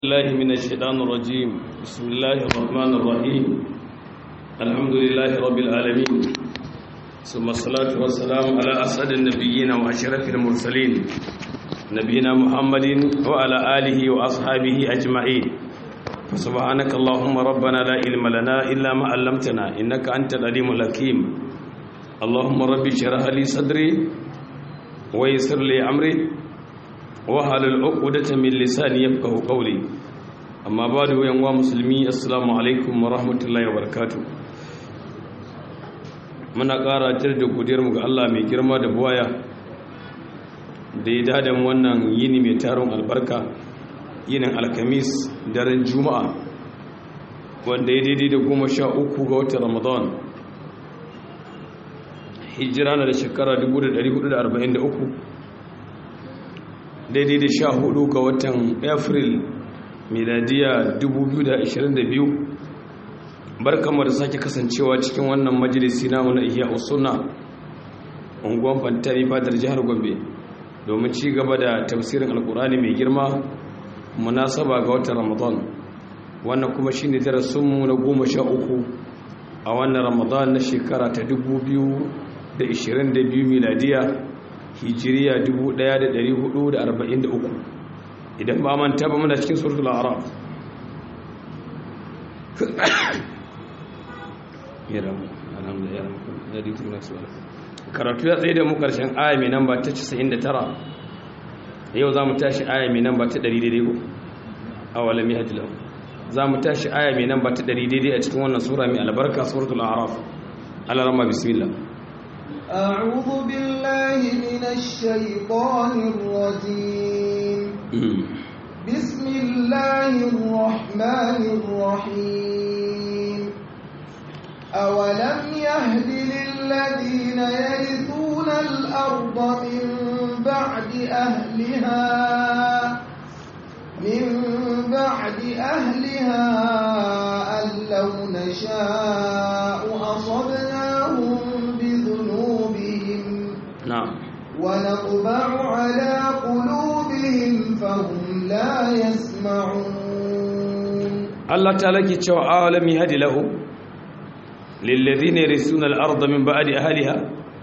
الله من الشيطان الرجيم بسم الله الرحمن الرحيم الحمد لله رب العالمين ثم الصلاة والسلام على أسعد النبيين وأشرف المرسلين نبينا محمد وعلى آله وأصحابه أجمعين فسبحانك اللهم ربنا لا علم لنا إلا ما علمتنا إنك أنت العليم الحكيم اللهم رب اشرح لي صدري ويسر لي أمري wahalul uqdatan min lisani yafqahu qawli amma ba'du yan wa musulmi assalamu alaikum wa rahmatullahi wa barakatuh muna ƙara da godiyar mu ga Allah mai girma da buwaya da ya dada wannan yini mai taron albarka yinin alkamis daren juma'a wanda ya daidai da goma sha uku ga watan ramadan hijira na da shekara 1443 daidai da sha hudu ga watan april miladiya 2022 barkamar da sake kasancewa cikin wannan majalisi namu na iya usuna unguwan fantari fadar jihar gombe domin ci gaba da tafsirin alkurani mai girma munasaba ga watan ramadan wannan kuma shine darasinmu na goma sha uku a wannan ramadan na shekara ta 2022 miladiya hijiriya 1443 idan ba manta ba muna cikin suratul araf karatu ya tsaye da mu karshen aya mai namba ta 99 yau za mu tashi aya mai namba ta 100 daidai ko awalam yahdilahu za mu tashi aya mai namba ta 100 daidai a cikin wannan sura mai albarka suratul araf alarama bismillah أعوذ بالله من الشيطان الرجيم بسم الله الرحمن الرحيم أولم يهد للذين يرثون الأرض من بعد أهلها من بعد أهلها أن لو نشاء أصبناهم نعم ونطبع على قلوبهم فهم لا يسمعون الله تعالى كيتشوا عالم يهدي له للذين يرثون الأرض من بعد أهلها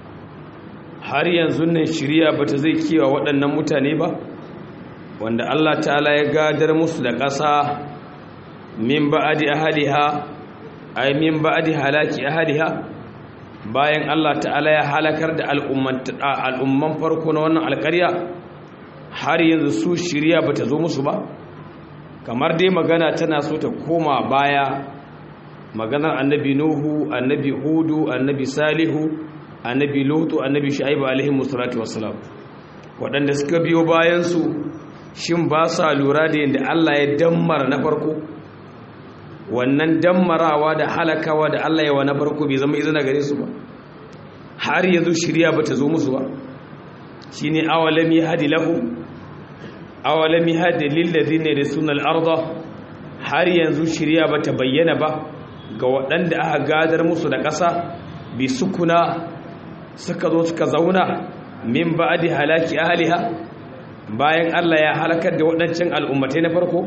har yanzu nan shirya bata zai kiwa waɗannan mutane ba wanda Allah ta'ala ya gadar musu da ƙasa min ba'adi ahliha ay min ba'adi halaki ahliha bayan Allah ta'ala ya halakar da al'umman farko na wannan alƙarya har yanzu su shirya ba ta zo musu ba kamar dai magana tana so ta koma baya maganar annabi nuhu annabi hudu annabi salihu annabi lutu annabi shu'aibu alaihi musallatu wassalam waɗanda suka biyo bayansu shin ba sa lura da yadda Allah ya dammara na farko wannan dammarawa da halakawa da Allah yawa na farko bai zama izina gare su ba har yanzu shirya ba ta zo musu ba shi ne awalami hadi lahu awalami hadi lillazi ne da sunan arda har yanzu shirya ba ta bayyana ba ga waɗanda aka gadar musu da ƙasa bi sukuna suka zo suka zauna min ba'adi halaki ahliha bayan Allah ya halakar da waɗancan al'ummatai na farko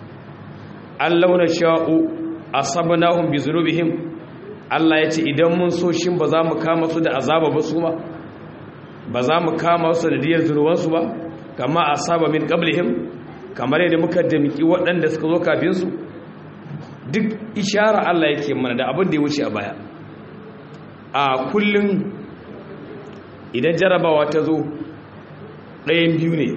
an launa sha'u asabnahum bi zunubihim Allah ya ce idan mun so shin ba za mu kama su da azaba ba su ba ba za mu kama su da diyar zunubansu ba kama asaba min qablihim kamar yadda muka damiki waɗanda suka zo kafin su duk ishara Allah yake mana da abin da ya wuce a baya a kullun idan jarabawa ta zo ɗayan biyu ne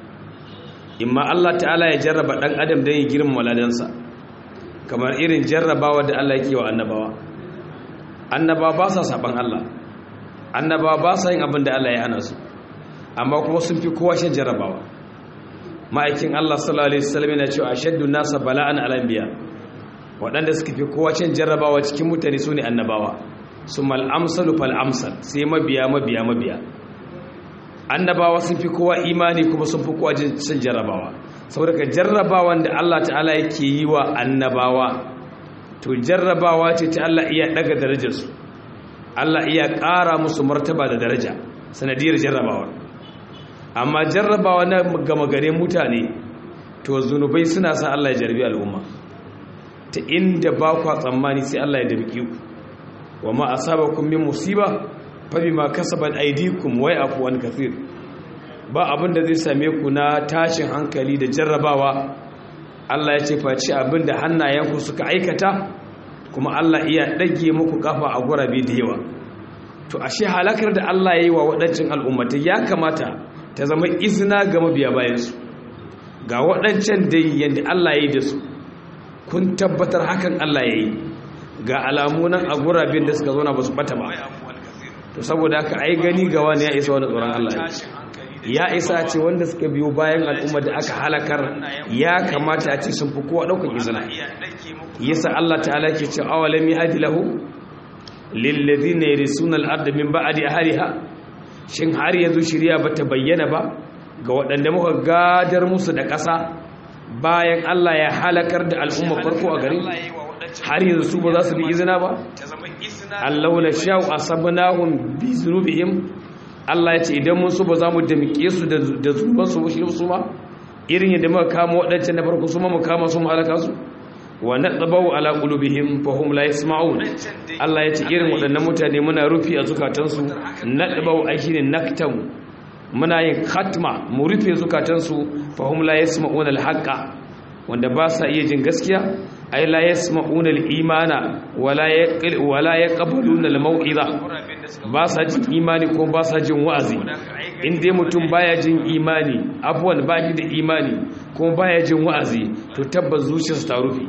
imma Allah ta'ala ya jarraba ɗan adam don ya girma maladansa kamar irin jarrabawa da Allah yake wa annabawa annabawa ba sa saban Allah annabawa ba sa yin abin da Allah ya hana su amma kuma sun fi kowa shan jarrabawa ma'aikin Allah sallallahu alaihi wasallam yana cewa ashaddu nasa bala'an al-anbiya waɗanda suka fi kowa shan jarrabawa cikin mutane sune annabawa sumal amsalu fal amsal sai mabiya mabiya mabiya annabawa sun fi kowa imani kuma sun fi kowa jin jarrabawa saboda ka jarrabawan da Allah ta'ala yake yi wa annabawa to jarrabawa ce ta Allah iya daga darajarsu Allah iya ƙara musu martaba da daraja sanadiyar jarrabawa amma jarrabawa na gama gare mutane to zunubai suna sa Allah ya jarbi al'umma ta inda ba kwa tsammani sai Allah ya dabki ku wa ma asabakum min musiba fa bima kasabat aydikum wa yafu an kathir ba abin da zai same ku na tashin hankali da jarrabawa Allah ya ce face abin da hannayenku suka aikata kuma Allah iya dage muku kafa a gurabe da yawa to ashe halakar da Allah ya yi wa waɗancan al'ummatai ya kamata ta zama izina ga mabiya bayansu ga waɗancan dai yadda Allah ya yi da su kun tabbatar hakan Allah ya yi ga alamu nan a guraben da suka zauna ba su bata ba to saboda haka ai gani ga wani ya isa wani tsoron Allah ya isa ce wanda suka biyo bayan al'umma da aka halakar ya kamata a ce sun fi kowa ɗaukar izina yasa Allah ta'ala ke ce awalam yahdi lahu lillazina yarisuna al-ardh min ba'di ahliha shin har yanzu shirya bata bayyana ba ga waɗanda muka gadar musu da ƙasa bayan Allah ya halakar da al'umma farko a garin har yanzu su ba za su bi izina ba Allah la sha'u asabnahum bi zunubihim Allah ya ce idan mun so ba za mu damike su da zunuban su shi su ma irin yadda muka kama waɗancan na farko su ma mu kama su mu halaka su wa nadabau ala qulubihim fa hum la yasma'un Allah ya ce irin waɗannan mutane muna rufi a zukatansu nadabau ai shine naktam muna yin khatma mu rufe zukatansu fa hum la yasma'un al-haqqa wanda ba sa iya jin gaskiya ai la yasma'un al-imana wala yaqil wala yaqbaluna al-mau'iza ba sa jin imani ko ba sa jin wa'azi in dai mutum baya jin imani afwan ba shi da imani ko baya jin wa'azi to tabbas zuciyarsa ta rufe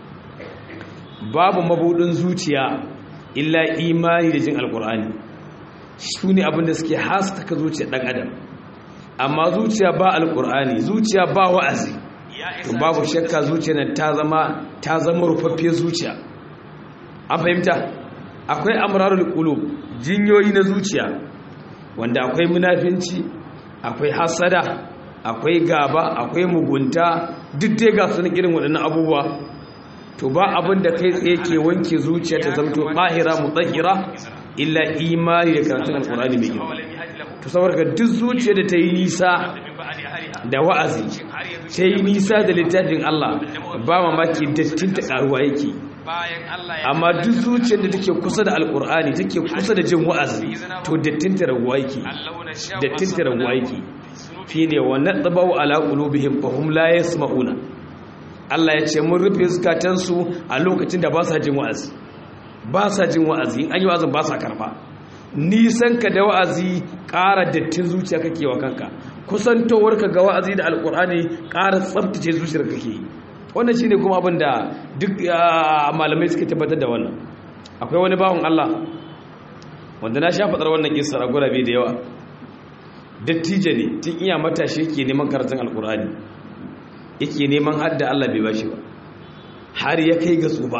babu mabudin zuciya illa imani da jin alkur'ani su ne abinda suke haskaka zuciya ɗan adam amma zuciya ba alkur'ani zuciya ba wa'azi to babu shakka zuciya nan ta zama ta zama rufaffiyar zuciya an fahimta akwai amrarul qulub jinyoyi na zuciya wanda akwai munafinci akwai hasada akwai gaba akwai mugunta duk dai ga sunan irin waɗannan abubuwa to ba abin da kai tsaye ke wanke zuciya ta zamto ɓahira mutahira illa imani da karatun alkurani mai girma to saboda duk zuciya da ta yi nisa da wa'azi ta yi nisa da littafin Allah ba mamaki dattin ta karuwa yake amma duk zuciyar da take kusa da alkur'ani take kusa da jin wa'azi to dattin ta raguwa yake dattin ta raguwa yake shine wa nadbawu ala qulubihim fa hum la yasma'una Allah ya ce mun rufe zukatansu a lokacin da ba sa jin wa'azi ba sa jin wa'azi in an yi wa'azin ba sa karba nisan ka da wa'azi ƙara dattin zuciya kake wa kanka kusantowar ka ga wa'azi da alƙur'ani ƙara tsabtace zuciyar kake yi wannan shine kuma abin da duk malamai suke tabbatar da wannan akwai wani bawan Allah wanda na sha faɗar wannan kissar a gurabe da yawa dattijo ne tun iya matashi yake neman karatun alƙur'ani yake neman hadda Allah bai bashi ba har ya kai ga tsufa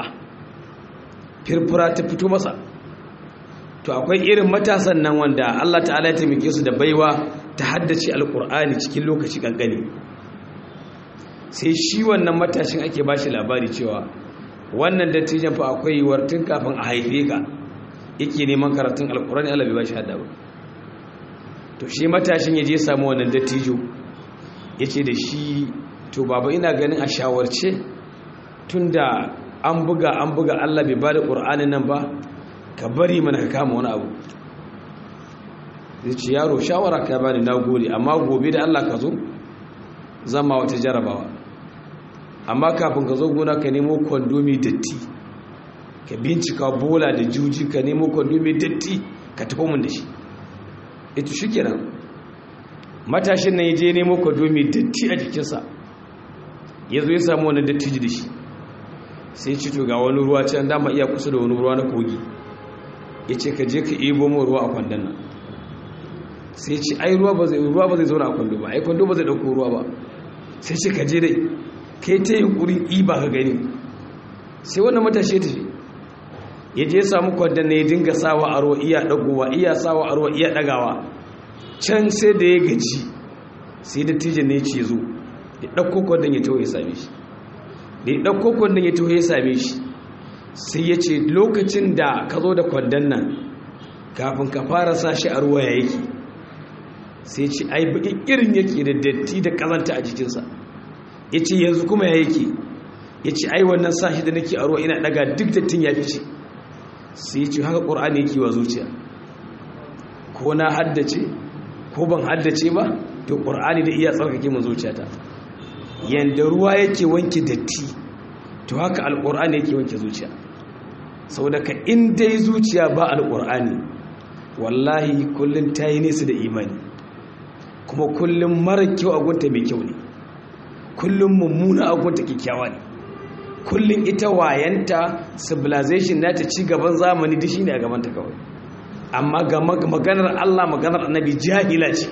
firfura ta fito masa to akwai irin matasan nan wanda Allah ta'ala ya taimake su da baiwa ta haddace alkur'ani cikin lokaci kankani sai shi wannan matashin ake bashi labari cewa wannan dattijan fa akwai wartun kafin a haife ka yake neman karatun alkur'ani Allah bai bashi hadda ba to shi matashin ya je samu wannan dattijo yace da shi to baba ina ganin a shawarce tunda an buga an buga Allah bai bada Qur'anin nan ba ka bari mana ka kama wani abu zai ce yaro shawara ka bani nagode amma gobe da Allah ka zo zama wata jarabawa amma kafin ka zo gona ka nemo kwando mai datti ka bincika bola da juji ka nemo kwando mai datti ka tafi mun da shi ita shikenan matashin nan ya je nemo kwando mai datti a jikinsa ya zo ya samu wani dattiji da shi sai ci to ga wani ruwa can dama iya kusa da wani ruwa na kogi ya ce ka je ka ibo mu ruwa a kwandon nan sai ce ai ruwa ba zai ruwa ba zai zauna a kwando ba ai kwando ba zai dauko ruwa ba sai ce ka je dai kai ta yi kurin iba ka gani sai wannan matashi ta ya je samu kwandon ne ya dinga sawa a ruwa iya dagowa iya sawa a ruwa iya dagawa can sai da ya gaji sai dattijin ne ce zo ya ɗauko kwandon ya taho ya same shi da ya ɗauko kwandon ya taho ya same shi sai ya ce lokacin da ka zo da kwandon nan kafin ka fara sa shi a ruwa ya yake sai ce ai bakin irin yake da datti da kazanta a jikinsa ya ce yanzu kuma ya yake ya ce ai wannan sashi da nake a ruwa ina daga duk dattin ya fice sai ya ce haka ƙur'ani yake wa zuciya ko na haddace ko ban haddace ba to ƙur'ani da iya tsarkake mu zuciyata yanda ruwa yake wanke datti to haka alƙur'ani yake wanke zuciya sau daga in dai zuciya ba alƙur'ani wallahi kullum ta yi nesa da imani kuma kullum mara kyau a gunta mai kyau ne kullum mummuna a gunta kyakkyawa ne kullum ita wayanta civilization na ta ci gaban zamani da shi ne a gabanta kawai amma ga maganar Allah maganar annabi jahila ce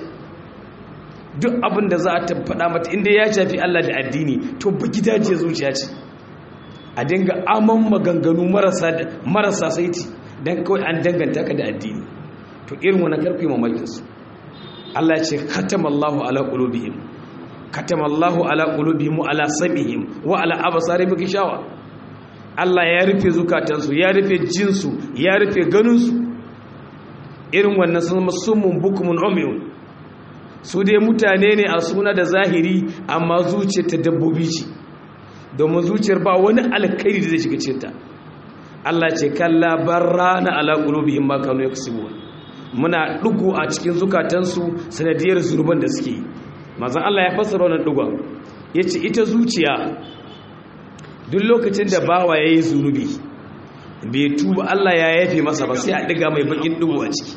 duk abin da za a faɗa mata inda ya shafi Allah da addini to ba gidaje zuciya ce a dinga aman maganganu marasa saiti don kawai an danganta ka da addini to irin wani karfi mamakinsu Allah ce khatamallahu ala qulubihim khatamallahu ala qulubihim wa ala sam'ihim wa ala absarihim gishawa Allah ya rufe zukatansu ya rufe jinsu ya rufe ganinsu irin wannan sun summun bukumun umyun su dai mutane ne a suna da zahiri amma zuciyar ta dabbobi ce domin zuciyar ba wani alkhairi da zai shiga cinta Allah ce kalla barrana ala qulubihim ma kanu yaksubun muna dugu a cikin zukatansu sanadiyar zurban da suke mazan Allah ya fassara wannan dugon yace ita zuciya duk lokacin da bawa yayi zunubi bai tuba Allah ya yafe masa ba sai a diga mai bakin dugu a ciki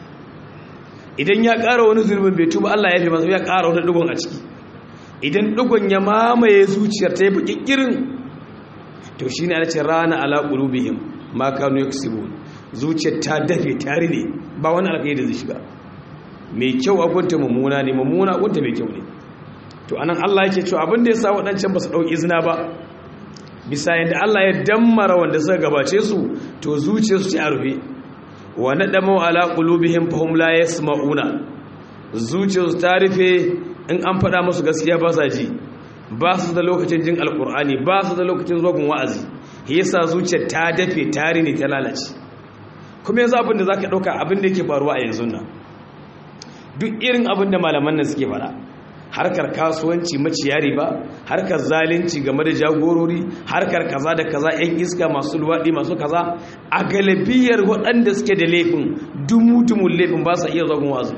idan ya ƙara wani zunubin bai tuba Allah ya yafe masa ya ƙara wani dugon a ciki idan dugon ya mamaye zuciyar ta yi bakin irin to shine ana ce rana ala qulubihim ma kanu yaksubun zuciyar ta dafe tare ne ba wani alƙairi da zai shiga mai kyau a gunta mummuna ne mummuna a gunta mai kyau ne to anan Allah yake cewa abin da ya sa waɗancan ba su ɗauki izina ba bisa yadda Allah ya dammara wanda suka gabace su to zuciyarsu ce a rufe wa nadamu ala qulubihim fahum la yasma'una zuciyarsu ta rufe in an faɗa musu gaskiya ba sa ji ba su da lokacin jin alkur'ani ba su da lokacin zogun wa'azi yasa zuciyar ta dafe tare ne ta lalace kuma yanzu abin da za ka ɗauka abin da yake faruwa a yanzu nan duk irin abin da malaman nan suke fara harkar kasuwanci maciyari ba harkar zalunci game da jagorori harkar kaza da kaza yan iska masu luwaɗi masu kaza a galibiyar waɗanda suke da laifin dumu-dumun laifin ba sa iya zagon wazu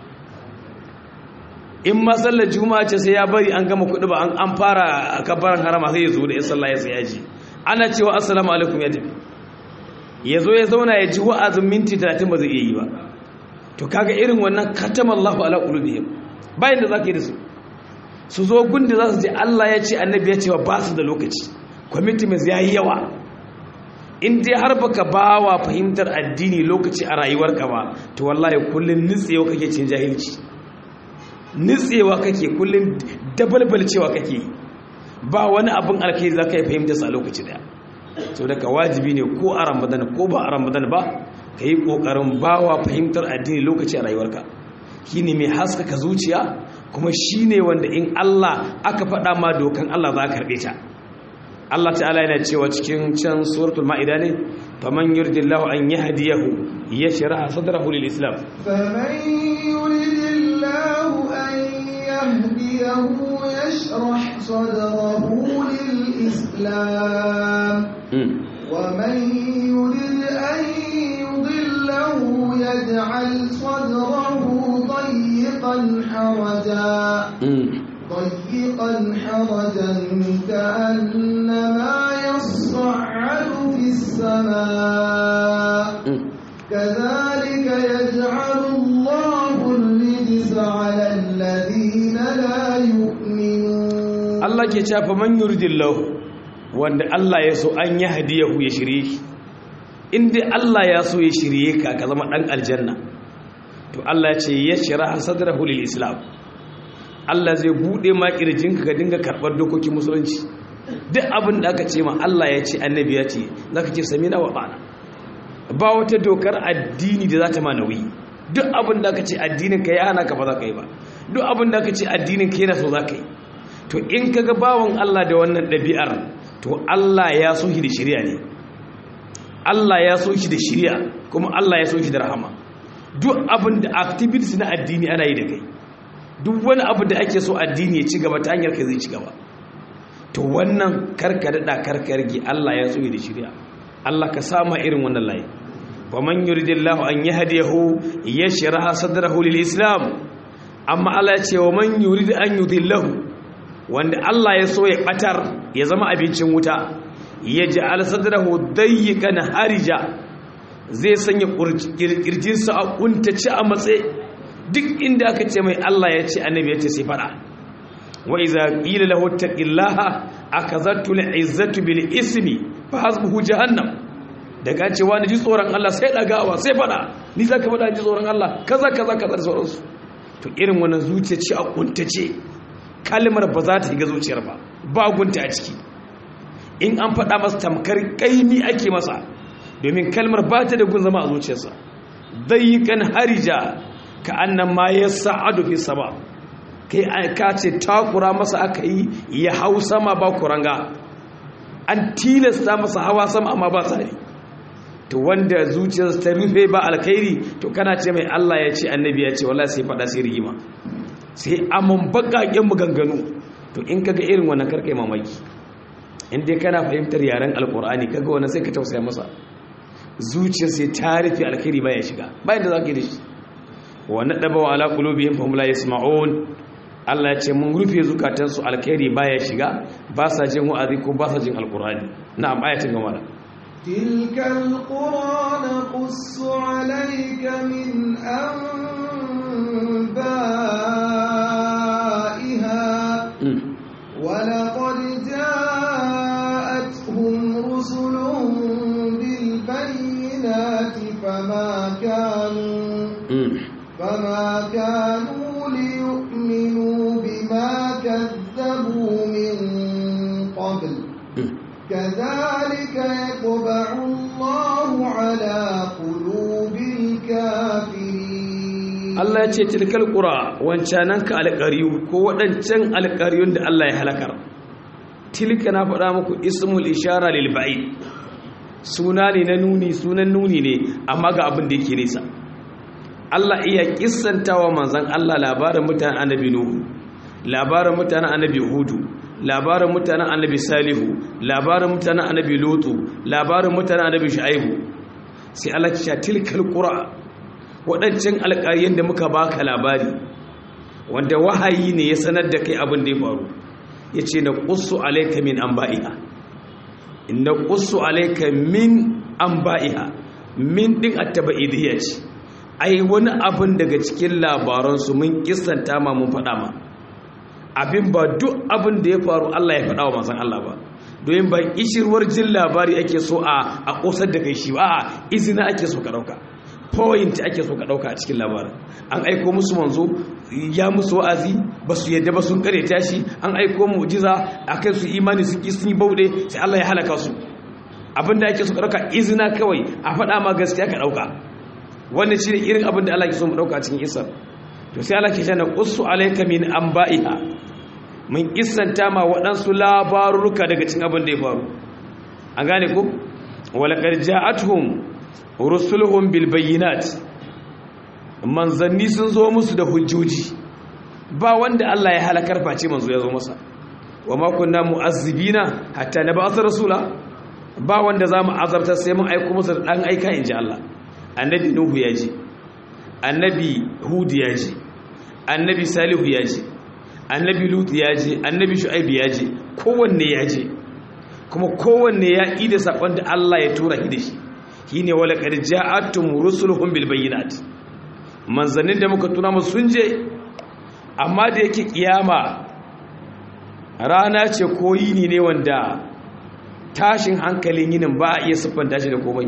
in ma sallar juma'a ce sai ya bari an gama kuɗi ba an fara kabaran harama sai ya zo da ya sallah ya sai ya ji ana cewa assalamu alaikum ya tafi ya zo ya zauna ya ji wa'azin minti 30 ba zai iya yi ba to kaga irin wannan katamallahu ala qulubihim bayan da zaka yi da su su zo gunda za su je Allah ya ce annabi ya ce ba su da lokaci commitments yayi yawa in dai har baka bawa fahimtar addini lokaci a rayuwarka ba to wallahi kullun nitsewa kake cin jahilci nitsewa kake kullun dabalbalcewa kake ba wani abin alkai zaka yi fahimtar sa lokaci daya so daga wajibi ne ko a ramadan ko ba a ramadan ba ka yi ƙoƙarin ba wa fahimtar addini lokaci a rayuwarka shi ne mai haskaka zuciya kuma shi ne wanda in Allah aka faɗa ma dokan Allah za a karɓe ta Allah ta'ala yana cewa cikin can suratul ma'ida ne faman yuridillahu an yahdiyahu yashraha sadrahu lil islam فمن يرد الله أن يهديه يشرح صدره للإسلام ومن يرد أن يضله يجعل صدره ضيقا حرجا ضيقا حرجا كأنما يصعد في السماء كذلك يجعل الله الرجس على الذين لا يؤمنون Allah ke cewa man yuridillahu wanda Allah ya so an yahdiyahu ya shirye shi in dai Allah ya so ya shirye ka ka zama dan aljanna to Allah ya ce ya shira sadrahu lil islam Allah zai bude ma kirjinka ka dinga karbar dokokin musulunci duk abin da aka ce ma Allah ya ce annabi ya ce zaka ce samina wa bana ba wata dokar addini da za ta ma nauyi duk abin da aka ce addinin ka ya hana ka ba za ka yi ba duk abin da aka ce addinin ka yana so za ka yi to in kaga bawon Allah da wannan ɗabi'ar to Allah ya so shi da shirya ne Allah ya so shi da shirya kuma Allah ya so shi da rahama duk abin da activities na addini ana yi da kai duk wani abu da ake so addini ya ci gaba ta hanyar kai zai ci gaba to wannan karka daɗa karka rage Allah ya tsoye da shirya Allah ka sama irin wannan layi wa man yuridillahu an yahdiyahu yashraha sadrahu lil islam amma Allah ya ce wa man yurid an yudillahu wanda Allah ya so ya batar ya zama abincin wuta yaj'al sadrahu dayyikan harija zai sanya kirjinsa a kuntace a matse duk inda aka ce mai Allah ya ce annabi ya ce sai fada wa iza qila lahu taqillaha akazatu al'izzatu bil ismi fa hasbuhu jahannam daga cewa ni ji tsoron Allah sai dagawa sai fada ni zaka fada ji tsoron Allah kaza kaza kaza da sauransu to irin wannan zuciya ce a kuntace kalmar ba za ta yi ga zuciyar ba ba gunta a ciki in an fada masa tamkar kaimi ake masa domin kalmar ba ta da gun zama a zuciyarsa dayyikan harija ka annan ma ya sa'adu fi sama kai ka ce takura masa aka yi ya hau sama ba kuranga an tilasta masa hawa sama amma ba tsari to wanda zuciyarsa ta rufe ba alkhairi to kana ce mai Allah ya ce annabi ya ce wala sai fada sai rigima sai amon bakaken maganganu to in kaga irin wannan karkai mamaki in dai kana fahimtar yaren alkur'ani kaga wannan sai ka tausaya masa zuciyar sai ta rufe alkhairi baya shiga bayan da za ka yi da shi wa naɗaba wa ala qulubihim fa hum la yasma'un Allah ya ce mun rufe zukatansu alkhairi baya shiga ba sa jin wa'azi ko ba sa jin alqur'ani na'am ayatin gama da تلك القرى نقص عليك من أنبائها ولقد جاءتهم رسل بالبينات فما كانوا فما كانوا ليؤمنوا بما كذبوا من قبل كذلك يطبع الله على قلوب الكافرين Allah ya ce tilkal qura wancanan ka alqariyu ko wadancan alqariyun da Allah ya halakar tilka na faɗa muku ismul ishara lil ba'id suna ne na nuni sunan nuni ne amma ga abin da yake nesa Allah iya kissantawa manzon Allah labarin mutanen annabi Nuhu labarin mutanen annabi Hudu labarin mutanen annabi Salihu labarin mutanen annabi Lutu labarin mutanen annabi Shu'aibu sai Allah ya ce tilkal qura waɗancan alƙaryen da muka baka labari wanda wahayi ne ya sanar da kai abin da ya faru yace na qussu alayka min anba'iha inna qussu alayka min anba'iha min din at-tabaidiyya ce ai wani abin daga cikin labaransu mun kissanta ma mun faɗa ma abin ba duk abin da ya faru Allah ya faɗa wa manzon Allah ba domin ba kishirwar jin labari ake so a a kosar da kai shi ba a izina ake so ka dauka point ake so ka dauka a cikin labarin an aiko musu manzo ya musu wa'azi ba su yadda ba sun kare tashi an aiko mu'jiza akai su imani su ki sun baude sai Allah ya halaka su abinda ake so ka dauka izina kawai a faɗa ma gaskiya ka dauka wannan shi ne irin abin da Allah ke so mu dauka cikin isar to sai Allah ke cewa qussu alayka min anba'iha mun kissanta ma waɗansu labaruruka daga cikin abin da ya faru an gane ko wala qad ja'atuhum rusuluhum bil bayyinat manzanni sun zo musu da hujjoji ba wanda Allah ya halakar face manzo ya zo masa wa ma kunna mu'azzibina hatta nab'atha rasula ba wanda zamu azabta sai mun aika musu da dan aika inji Allah annabi nuhu ya ji annabi hud ya ji annabi salihu ya ji annabi lut ya ji annabi shu'aib ya ji kowanne ya ji kuma kowanne ya ida sakon da Allah ya tura shi da shi shine wala qad ja'atum rusuluhum bil bayyinat manzannin da muka tuna musu sun je amma da yake kiyama rana ce ko yini ne wanda tashin hankalin yinin ba a iya siffanta shi da komai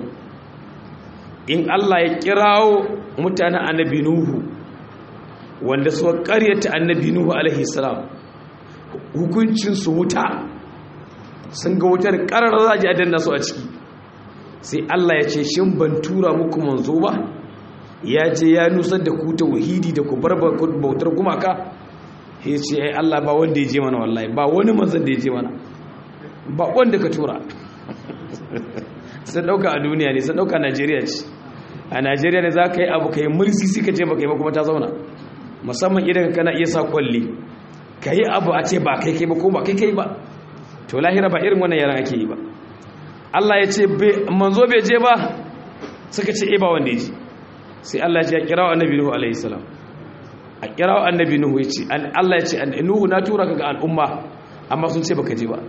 in Allah ya kirawo mutanen annabi Nuhu wanda suka karyata annabi Nuhu alaihi salam hukuncin su wuta sun ga wutar karar zaji a danna su a ciki sai Allah ya ce shin ban tura muku manzo ba ya je ya nusar da ku tauhidi da ku bar bautar gumaka ya ce ai Allah ba wanda ya je mana wallahi ba wani manzon da ya je mana ba wanda ka tura sun dauka a duniya ne sun dauka Najeriya ce a Najeriya ne za ka yi abu ka yi mulki suka ce ba ka yi ba kuma ta zauna musamman idan kana iya sa kwalli ka yi abu a ce ba kai kai ba ko ba kai kai ba to lahira ba irin wannan yaran ake yi ba Allah ya ce manzo bai je ba suka ce ba wanda ya ji sai Allah ya kira wa annabi Nuhu alaihi salam a kira wa annabi Nuhu ya ce Allah ya ce Nuhu na tura ka ga al'umma amma sun ce baka je ba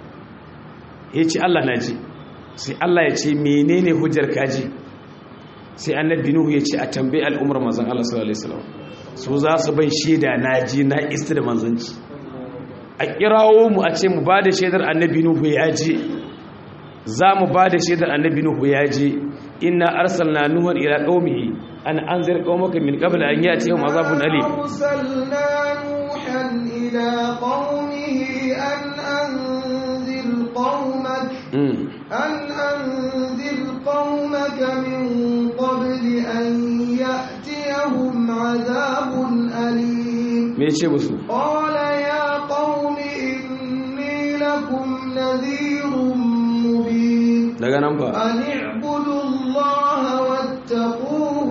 ya ce Allah na ji sai Allah ya ce menene hujjar kaji sai annabi Nuhu ya ce a tambayi al'ummar manzon Allah sallallahu alaihi wasallam su za su ban shaida na ji na isti da manzanci a kirawo mu a ce mu ba da shaidar annabi Nuhu ya je za mu ba da shaidar annabi Nuhu ya je inna arsalna nuhan ila qaumihi an anzir qaumaka min qabl an yatihum azabun alim arsalna nuhan ila qaumihi an anzir qaumak an anzir qaumaka min qabl an yatihum azabun alim me ce musu qala ya qaumi inni lakum nadhirun mubin daga nan fa أن اعبدوا الله واتقوه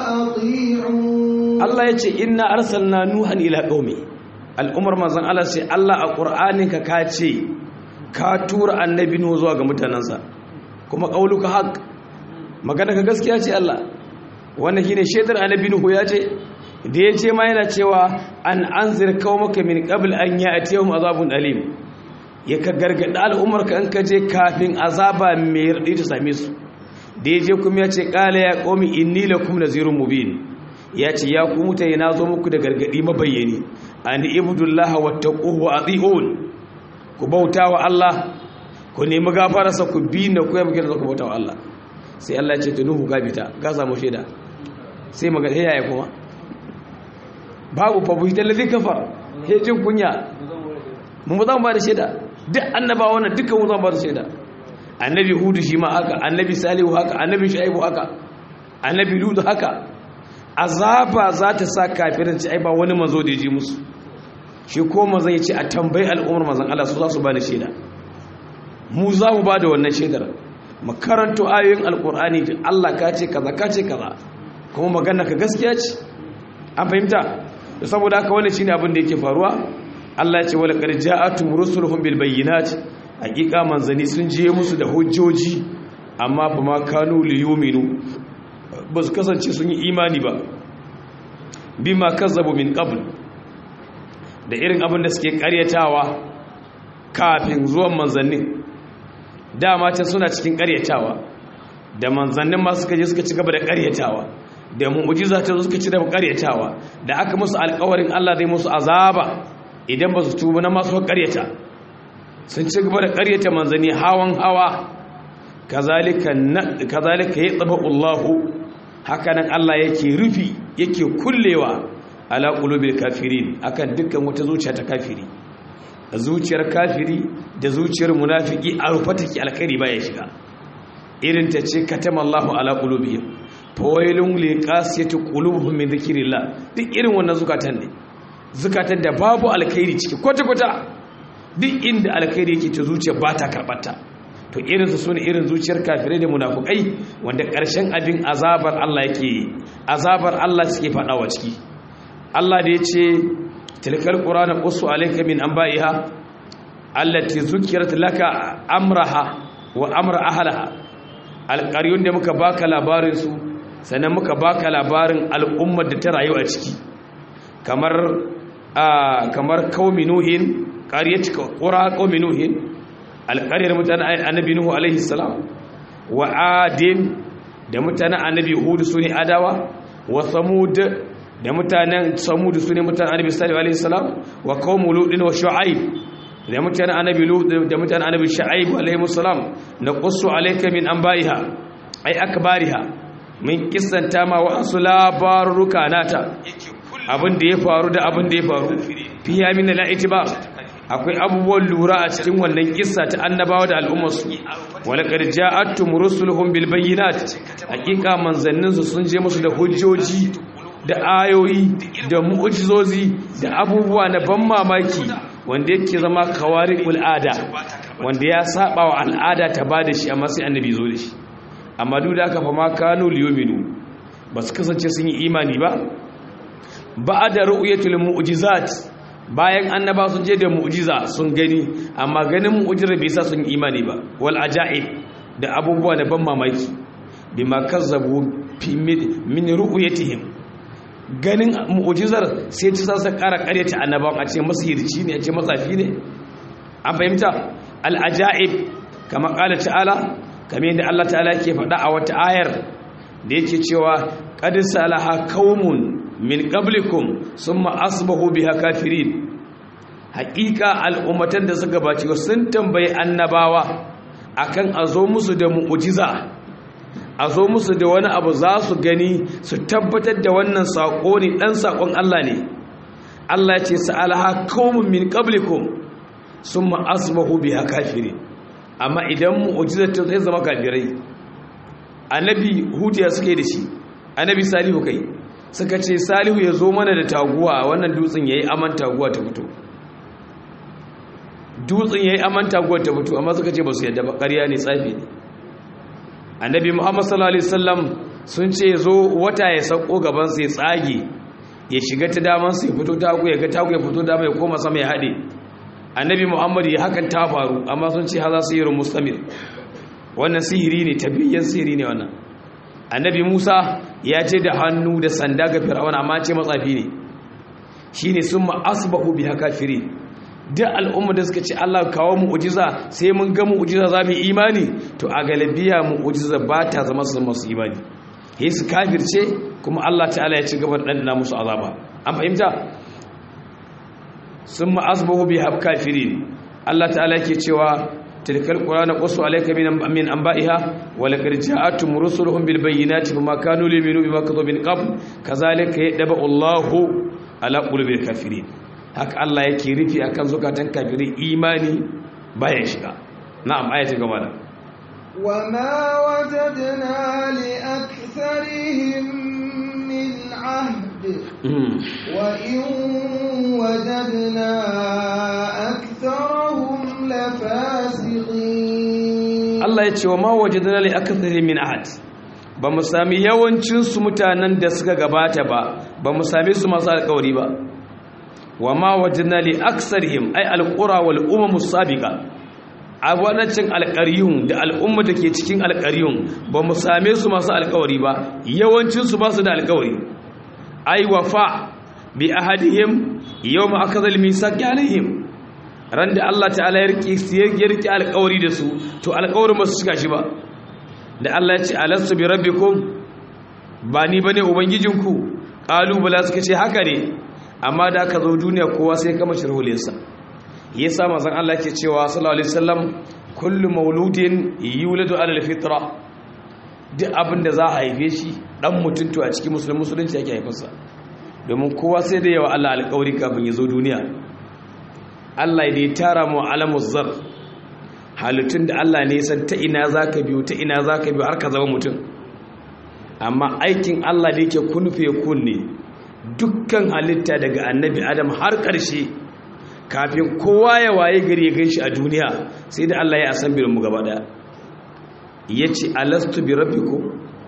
وأطيعون Allah ya ce inna arsalna nuhan ila qaumi al'umar manzon Allah ce Allah a Qur'anin ka ka ce ka tura annabi nuhu zuwa ga mutanansa kuma qauluka haq magana ka gaskiya ce Allah wannan shine shaidar annabi nuhu ya ce da ya ce ma yana cewa an anzir qaumaka min qabl an ya'tiyahum azabun alim ya ka gargada al'ummar ka an ka je kafin azaba mai radi ta same su da ya je kuma ya ce qala ya qaumi inni lakum nazirun mubin ya ce ya ku mutane na zo muku da gargadi mabayyani an ibudullah wattaquhu wa ati'un ku bauta wa Allah ku nemi gafararsa ku bi na ku yamke da ku bauta wa Allah sai Allah ya ce tunuhu gabita ga samu shaida sai magana yaya kuma babu fa buhi dallazi kafar he jin kunya mun ba ba da shaida duk annabawa wannan dukkan mu zan ba da shaida annabi hudu shi ma haka annabi salihu haka annabi shu'aibu haka annabi lutu haka azaba za ta sa kafirin ci ai ba wani manzo da ji musu shi ko manzon ya ce a tambayi al'ummar manzon Allah su za su bani shaida mu za mu bada wannan shaidar makaranto ayoyin alkur'ani da Allah ka ce kaza ka ce kaza kuma magana ka gaskiya ce an fahimta da saboda haka wannan shine abin da yake faruwa Allah ya ce wala qad ja'atum rusuluhum bil bayyinat hakika manzani sun je musu da hujjoji amma fa ma kanu liyuminu ba su kasance sun yi imani ba bima kazzabu min qabl da irin abin da suke karyatawa kafin zuwan manzannin dama can suna cikin karyatawa da manzannin ma suka je suka ci gaba da karyatawa da mu'jiza ta suka ci gaba da karyatawa da aka musu alƙawarin Allah zai musu azaba idan ba su tuba na masu karyata sun ci gaba da karyata manzanni hawan hawa kazalika kazalika yatba'u hakanan Allah yake rufi yake kullewa ala qulubil kafirin akan dukkan wata zuciya ta kafiri zuciyar kafiri da zuciyar munafiki a rufe take alkhairi baya shiga irin ta ce katamallahu ala qulubihim fawailun liqasiyati qulubuhum min dhikrillah duk irin wannan zukatan ne zukatan da babu alkhairi ciki kwata kwata duk inda alkhairi yake ta zuciya ba ta karbata to irin su sune irin zuciyar kafirai da munafukai wanda ƙarshen abin azabar Allah yake azabar Allah suke fadawa ciki Allah da yace tilkal qur'ana qussu alayka min anba'iha allati zukirat laka amraha wa amra ahlaha alqaryun da muka baka labarin su sannan muka baka labarin al'ummar da ta rayu a ciki kamar kamar qaumi nuhin qaryat qura qaumi nuhin alqaryar mutanen annabi nuhu alaihi salam wa adin da mutanen annabi hud sune adawa wa samud da mutanen samudu su ne mutanen annabi sallallahu alaihi wasallam wa qaumu ludin wa shu'aib da mutanen annabi lut da mutanen annabi shu'aib alaihi wasallam na qussu alayka min anba'iha ay akbariha min kissanta ma wa asulabaruka nata abin da ya faru da abin da ya faru fiya min al-itibar akwai abubuwan lura a cikin wannan kissa ta annabawa da al'ummarsu wala qad ja'atum rusuluhum bil bayyinat hakika manzanninsu sun je musu da hujjoji da ayoyi da mu'ujizozi da abubuwa na ban mamaki wanda yake zama kawariqul ada wanda ya saba wa al'ada ta bada shi amma sai annabi zo da shi amma duk da aka fa ma kanu liyuminu ba su kasance sun yi imani ba ba'da ru'yatul mu'jizat bayan annaba sun je da mu'jiza sun gani amma ganin mu'jizar bai sa sun imani ba wal ajaib da abubuwa da ban mamaki bima kazzabu fi min ru'yatihim ganin mu'jizar sai ta sasa ƙara ƙaryata annabawan a ce masihirci ne a ce matsafi ne an fahimta al ajaib kama ƙala ta'ala kamar yadda Allah ta'ala ke faɗa a wata ayar da yake cewa qad salaha qaumun min qablikum summa asbahu biha kafirin haƙiƙa al'ummatan da suka bace sun tambayi annabawa akan azo musu da mu'jiza azo musu da wani abu za su gani su tabbatar da wannan sako ne dan sakon Allah ne Allah ya ce sa'alaha qaumun min qablikum summa asbahu biha kafirin amma idan mu'jizar ta zai zama kafirai annabi hudiya suke da shi annabi salihu kai suka ce salihu ya zo mana da taguwa wannan dutsen yayi aman taguwa ta fito dutsen yayi aman taguwa ta fito amma suka ce ba su yadda ba ƙarya ne tsafi ne annabi muhammad sallallahu alaihi wasallam sun ce zo wata ya sauko gaban sai tsage ya shiga ta daman sai fito tagu ya ga tagu ya fito dama ya koma sama ya haɗe annabi muhammad ya hakan ta faru amma sun ce haza sihirin mustamir wannan sihiri ne tabiyyan sihiri ne wannan annabi musa ya ce da hannu da sanda ga fir'auna amma ce matsafi ne shine sun ma'asbahu biha kafirin duk al'umma da suka ce Allah kawo mu'ujiza sai mun ga mu'ujiza za mu yi imani to a galibiya mu'ujiza ba ta zama su masu imani yi su kafirce kuma Allah ta'ala ya ci gaba da ɗanɗana musu azaba an fahimta sun ma'azbahu bi kafirin Allah ta'ala ke cewa tilkal qur'ana qasu alayka min min anba'iha wa laqad ja'atum rusuluhum bil bayyinati bima kanu liyuminu bima kanu min qabl kazalika yadba Allahu ala qulubil kafirin haka Allah yake rufi akan zukatan kafirin imani bayan shiga na'am ayati gaba da وما وجدنا لأكثرهم من عهد وإن وجدنا أكثرهم لفاسقين Allah ya ce wa ma wajadna li akthari min ahad ba mu sami yawancin su mutanen da suka gabata ba ba mu sami su masu alƙawari ba wa ma wajadna li aksarihim ay alqura wal umam sabiqa a wadancan alƙaryun da al'umma da ke cikin alƙaryun ba mu same su masu alƙawari ba yawancin su ba su da alƙawari ay wafa bi ahadihim yawma akadha al misaq alaihim ran da Allah ta'ala ya rike ya rike alƙawari da su to alƙawarin ba su shiga shi ba da Allah ya ce alastu bi rabbikum ba ni bane ubangijinku qalu bala suka ce haka ne amma da aka zo duniya kowa sai kama shirhulinsa yasa manzon Allah ke cewa sallallahu alaihi wasallam kullu mauludin yuladu ala alfitra duk abin da za a haife shi dan mutuntu a cikin musulmi musulunci yake haifarsa domin kowa sai da yawa Allah alƙawari kafin ya zo duniya Allah da ya tara mu alamu zar halittun da Allah ne san ta ina zaka biyo ta ina zaka biyo har ka zama mutum amma aikin Allah da yake kunfe kunne dukkan halitta daga annabi adam har ƙarshe kafin kowa ya waye gari ya gan shi a duniya sai da Allah ya asan mu gaba ɗaya ya ce alastu bi rabbiku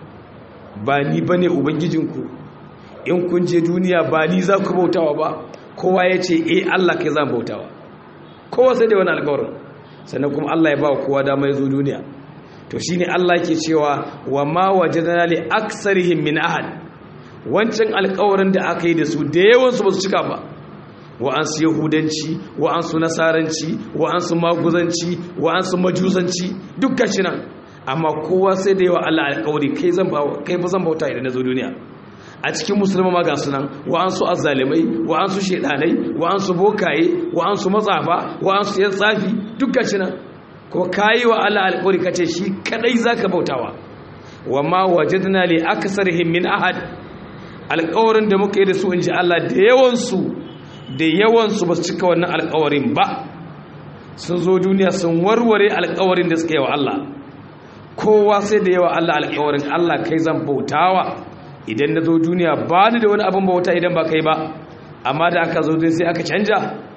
ba ni ba ne ubangijinku in kun je duniya ba ni za ku bautawa ba kowa ya ce eh Allah kai za bautawa kowa sai da wani alkawarin sannan kuma Allah ya ba kowa dama ya zo duniya to shine Allah ke cewa wa ma wajadna li aksarihim min ahad wancan alkawarin da aka yi da su da yawansu ba su cika ba wa'ansu yahudanci wa'ansu nasaranci wa'ansu maguzanci wa'ansu majusanci duk gashi nan amma kowa sai da yawa Allah alkawari kai zan kai ba zan bauta idan na zo duniya a cikin musulma ma ga sunan wa'ansu azzalimai wa'ansu shedanai wa'ansu bokaye wa'ansu matsafa wa'ansu yan tsafi duk gashi nan ko kayi wa Allah alkawari kace shi kadai zaka bautawa wa ma wajadna li aksarihim min ahad alƙawarin da muka yi da su in ji Allah da yawansu da yawansu ba su cika wannan alƙawarin ba sun zo duniya sun warware alƙawarin da suka yi wa Allah kowa sai da yawa Allah alƙawarin Allah kai zan bautawa idan na zo duniya ba ni da wani abin bauta idan ba kai ba amma da aka zo dai sai aka canja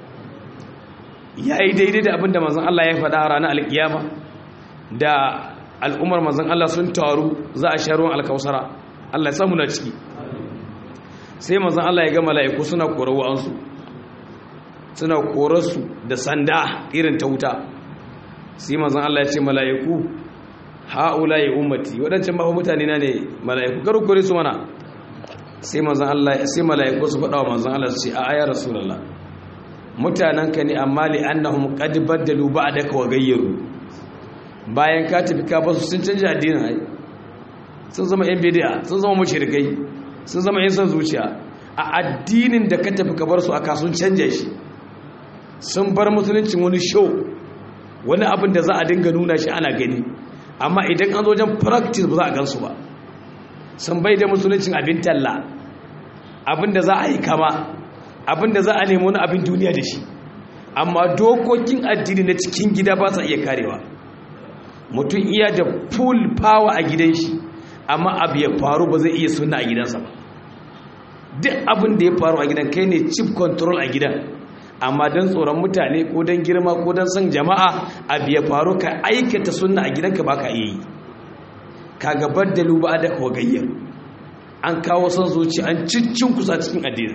ya yi daidai da abin da manzon Allah ya faɗa a ranar alƙiyama da al'ummar manzon Allah sun taru za a sha ruwan alkausara Allah ya samu na ciki sai manzan Allah ya ga mala'iku suna kora wa'ansu suna korarsu da sanda irin ta wuta sai manzon Allah ya ce mala'iku haula ya ummati wadancan ba mutane na ne mala'iku garkure su mana sai manzon Allah sai mala'iku su faɗa wa manzon Allah su ce a ayar rasulullah mutanen ka ne amma li annahum qad badalu ba'daka wa gayyaru bayan ka tafi ka basu sun canja addinin ai sun zama yan bid'a sun zama mushrikai sun zama yan san zuciya a addinin da ka tafi ka bar su aka sun canja shi sun bar musuluncin wani show wani abin da za a dinga nuna shi ana gani amma idan an zo wajen practice ba za a gansu ba sun bai da musuluncin abin talla abin da za a yi kama abin da za a nemi wani abin duniya da shi amma dokokin addini na cikin gida ba sa iya karewa mutum iya da full power a gidan shi amma abu ya faru ba zai iya suna a gidansa ba duk abin da ya faru a gidan kai ne chief control a gidan amma don tsoron mutane ko don girma ko don son jama'a abu ya faru ka aikata suna a gidanka ba ka iya yi ka gabar da luba da kogayyar an kawo son zuci an ciccin kusa cikin addini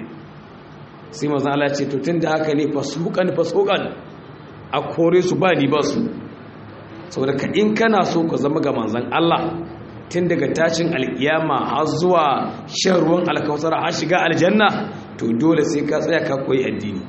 sai mazan Allah ce to tun da haka ne fasukan fasukan a kore su ba ni ba su saboda ka in kana so ka zama ga manzan Allah tun daga tashin alkiyama har zuwa shan ruwan alkawasar har shiga aljanna to dole sai ka tsaya ka koyi addini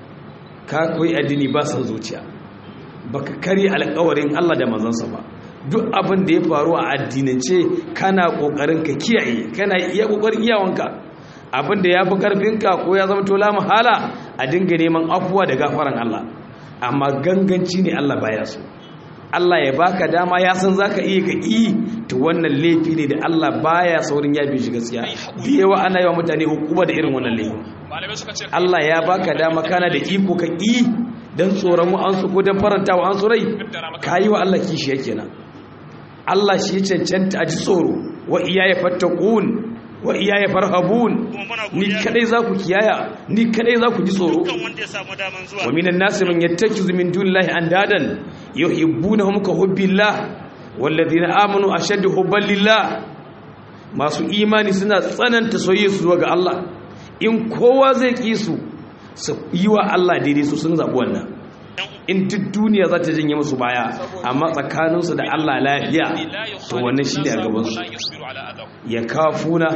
ka koyi addini ba san zuciya baka kare alkawarin Allah da manzansa ba duk abin da ya faru a addinance kana kokarin ka kiyaye kana iya kokarin iyawanka abin da ya fi karfinka ko ya zama tola mahala a dinga neman afuwa da gafaran Allah amma ganganci ne Allah baya so Allah ya baka dama ya san zaka iya ka yi to wannan laifi ne da Allah baya saurin ya bi shi gaskiya da yawa ana yawa mutane hukuma da irin wannan laifi Allah ya baka dama kana da iko ka yi dan tsoron wa'ansu ko dan faranta wa'ansu rai kayi wa Allah kishi yake nan Allah shi ya cancanta a ji tsoro wa iyaya fattaqun wa iyaya farhabun ni kadai za ku kiyaya ni kadai za ku ji tsoro wa minan nasi man yattakizu min dunillahi andadan yuhibbunahum ka hubbillah walladhina amanu ashaddu hubban lillah masu imani suna tsananta soyayya su zuwa ga Allah in kowa zai ki su su yi wa Allah daidai su sun zabi wannan in duk duniya za ta janye musu baya amma tsakaninsu da Allah lafiya to wannan shi ne a gabansu ya kafuna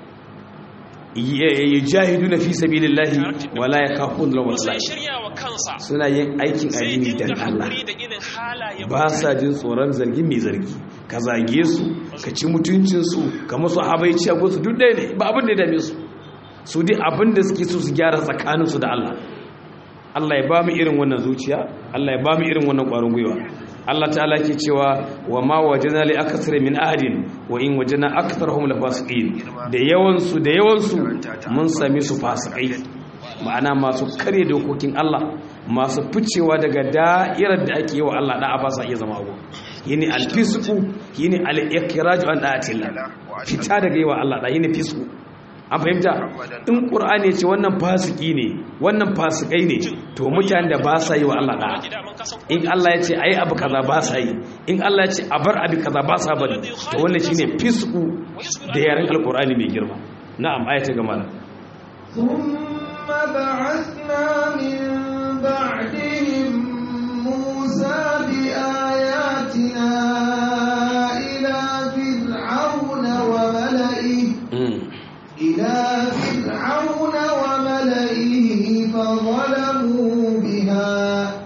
ya jahidu na fi sabi lillahi wala ya kafun da wata suna yin aikin addini don Allah ba sa jin tsoron zargi mai zargi ka zage su ka ci mutuncinsu ka masu habaici a gosu duk ɗaya ne ba abin da ya dame su su dai abin da suke so su gyara tsakaninsu da Allah Allah ya ba mu irin wannan zuciya Allah ya ba mu irin wannan ƙwarin gwiwa Allah ta'ala ke cewa wa ma wajana li akthar min ahadin wa in wajana aktharhum la fasiqin da yawan su da yawan su mun sami su fasikai ma'ana masu kare dokokin Allah masu ficewa daga da'irar da ake yi wa Allah da ba sa iya zama go yini al-fisqu yini al-ikraj an da'atillah fita daga yi wa Allah da yini fisqu an fahimta in ƙur'ani ce wannan fasiki ne wannan fasikai ne to mutane da ba sa yi wa Allah ɗaya in Allah ya ce a yi abu kaza ba sa yi in Allah ya ce a bar abu kaza ba sa bari to wannan shi ne fisku da yaren alƙur'ani mai girma na'am ayata gama da ثم بعثنا من بعدهم موسى بآياتنا إلى فرعون وملئه إلى فرعون وملئه فظلموا بها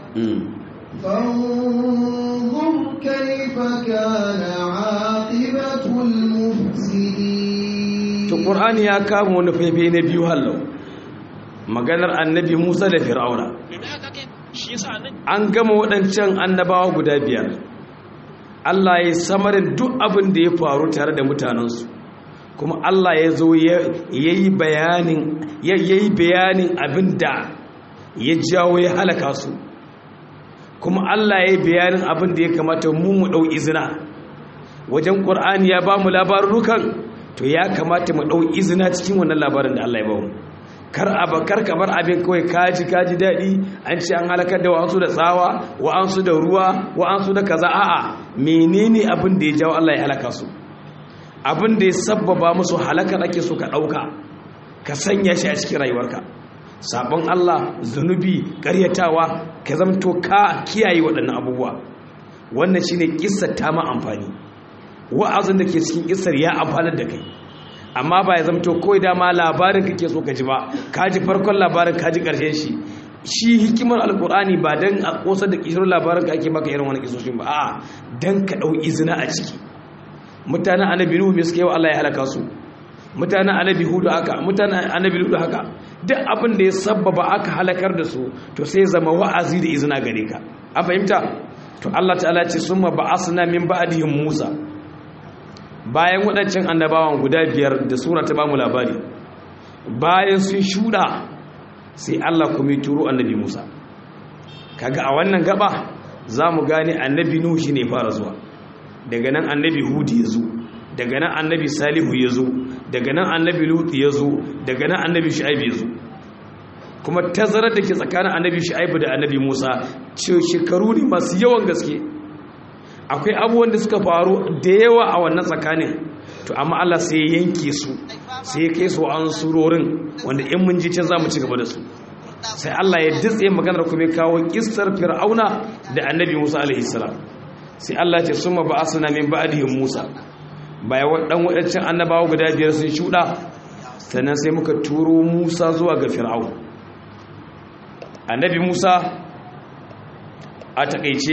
فانظر كيف كان عاقبة المفسدين to qur'ani ya kama wani faifai na biyu hallau maganar annabi Musa da Fir'auna an gama waɗancan annabawa guda biyar Allah ya samarin duk abin da ya faru tare da mutanensu kuma Allah ya zo ya yi bayanin ya yi bayanin abin da ya jawo ya halaka su kuma Allah ya yi bayanin abin da ya kamata mu mu ɗau izina wajen ƙur'ani ya ba mu labarurukan to ya kamata mu ɗau izina cikin wannan labarin da Allah ya ba mu kar abakar ka bar abin kawai kaji kaji daɗi an ce an halakar da wa'ansu da tsawa wa'ansu da ruwa wa'ansu da kaza a'a menene abin da ya jawo Allah ya halaka su abin da ya sabbaba musu halakar ake so ka ɗauka ka sanya shi a cikin rayuwarka sabon Allah zunubi ƙaryatawa ka zamto ka kiyaye waɗannan abubuwa wannan shine kissar ta ma amfani wa'azin da ke cikin kissar ya amfanar da kai amma ba ya zamto kawai dama labarin kake so ka ji ba ka ji farkon labarin ka ji ƙarshen shi shi hikimar alkur'ani ba don a ƙosar da ƙishir labarin ka ake maka irin wani ƙisoshin ba a don ka ɗau izina a ciki mutanen annabi nuhu mai suka yi wa Allah ya halaka su mutanen annabi hudu haka mutanen annabi hudu haka duk abin da ya sabbaba aka halakar da su to sai zama wa'azi da izina gare ka an fahimta to Allah ta'ala ce summa ba'asna min ba'dihim Musa bayan waɗancan annabawan guda biyar da sura ta bamu labari bayan sun shuɗa sai Allah kuma ya turo annabi Musa kaga a wannan gaba za mu gane annabi Nuhu shi ne fara zuwa daga nan annabi Hudu ya zo daga nan annabi Salihu ya zo daga nan annabi Lutu ya zo daga nan annabi Shu'aib ya zo kuma tazarar da ke tsakanin annabi Shu'aib da annabi Musa shekaru ne masu yawan gaske akwai abubuwan da suka faru da yawa a wannan tsakanin to amma Allah sai ya yanke su sai ya kai su an surorin wanda in mun ji can za mu ci gaba da su sai Allah ya ditse maganar kuma ya kawo kissar fir'auna da annabi Musa alaihi salam sai Allah ya ce summa ba'asna min ba'dihim Musa baya wadan wadancan annabawa guda biyar sun shuda sannan sai muka turo Musa zuwa ga fir'aun annabi Musa a takeice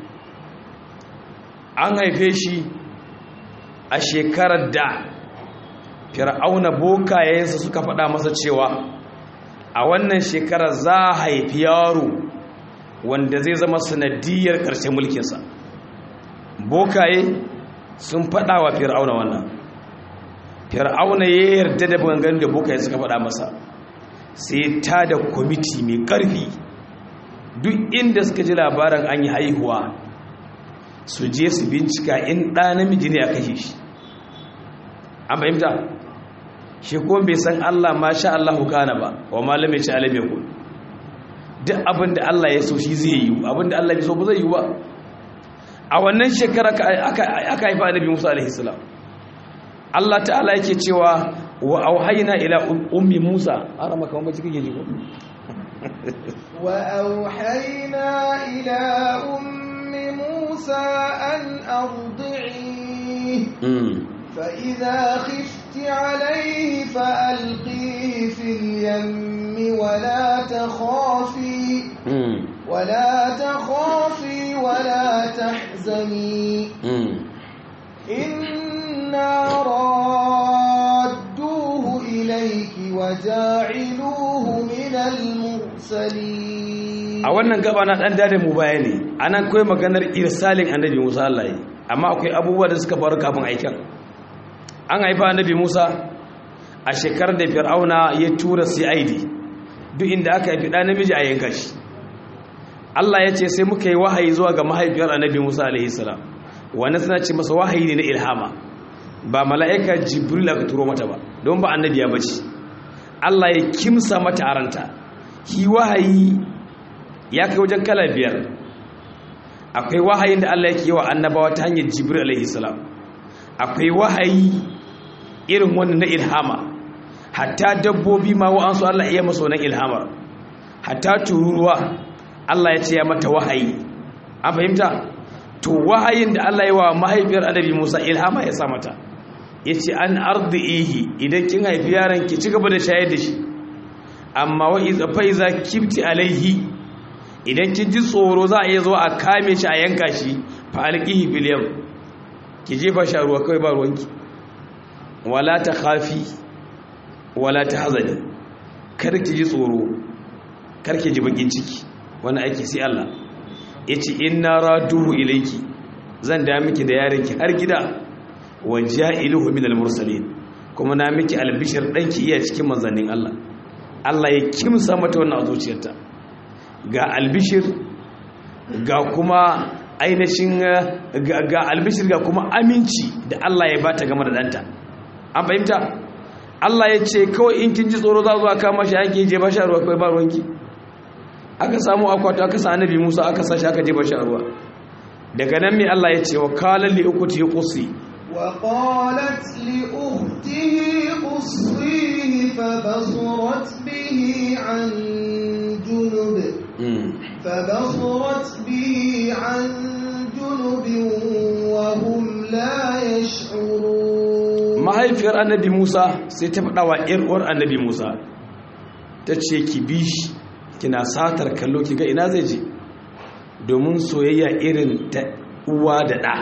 an haife shi a shekarar da fir'auna bokayensa suka faɗa masa cewa a wannan shekarar za a haifi yaro wanda zai zama sanadiyar ƙarshen mulkinsa bokaye sun faɗa wa fir'auna wannan fir'auna ya yarda da bangan da bokaye suka faɗa masa sai ta da kwamiti mai ƙarfi duk inda suka ji labarin an yi haihuwa su je su bincika in ɗa namiji ne a kashe shi an fahimta shi kuma bai san Allah ma sha Allahu kana ba wa malam ya ce alam ya kun duk abin da Allah ya so shi zai yi abin da Allah ya so ba zai yi ba a wannan shekara aka haifa annabi Musa alaihi salam Allah ta'ala yake cewa wa auhayna ila ummi Musa ara maka wani cikin yaji ko wa auhayna ila ummi Musa an ardi'i فإذا خفت عليه فألقيه في اليم ولا تخافي ولا تخافي ولا تحزني إنا رادوه إليك وجاعلوه من المرسلين a wannan gaba na dan dade mu bayani anan kai maganar irsalin annabi Musa Allah yi amma akwai abubuwa da suka faru kafin aikin an haifa annabi Musa a shekarar da Fir'auna ya tura CID duk inda aka haifi ɗan namiji a yanka shi Allah ya ce sai muka yi wahayi zuwa ga mahaifiyar annabi Musa alaihi salam wannan suna ce masa wahayi ne na ilhama ba mala'ika Jibril aka turo mata ba don ba annabi ya bace Allah ya kimsa mata aranta shi wahayi ya kai wajen kala biyar akwai wahayin da Allah yake yi wa annabawa ta hanyar Jibril alaihi salam akwai wahayi irin wannan na ilhama hatta dabbobi ma wa'ansu Allah iya masu wannan ilhamar hatta tururuwa Allah ya ce ya mata wahayi an fahimta to wahayin da Allah ya wa mahaifiyar adabi Musa ilhama ya sa mata ya ce an ardihi idan kin haifi yaron ki ci gaba da shayar da shi amma wa iza faiza kibti alaihi idan kin ji tsoro za a iya zo a kame shi a yanka shi fa alqihi bil yam ki jefa shi a ruwa kawai ba ruwanki wala ta khafi wala ta hazani kar ki ji tsoro kar ki ji bakin ciki wani aiki sai Allah yace inna raduhu ilayki zan da miki da yarinki har gida wa ja'iluhu minal mursalin kuma na miki albishir danki iya cikin manzannin Allah Allah ya kimsa mata wannan zuciyarta ga albishir ga kuma ainihin ga albishir ga kuma aminci da Allah ya bata game da danta an fahimta Allah ya ce kawai in kin ji tsoro za zuwa kama shi ake je ba shi ruwa kawai ba ruwanki aka samu akwati aka sa annabi Musa aka sa shi aka je ba shi ruwa daga nan me Allah ya ce wa qala li ukuti qusi وقالت لأخته قصيه فبصرت به عن جنب فبصرت به عن جنب وهم لا يشعرون mahaifiyar annabi Musa sai ta faɗa wa ‘yar uwar annabi Musa ta ce ki bi shi kina satar kallo ki ga ina zai je domin soyayya irin ta uwa da ɗa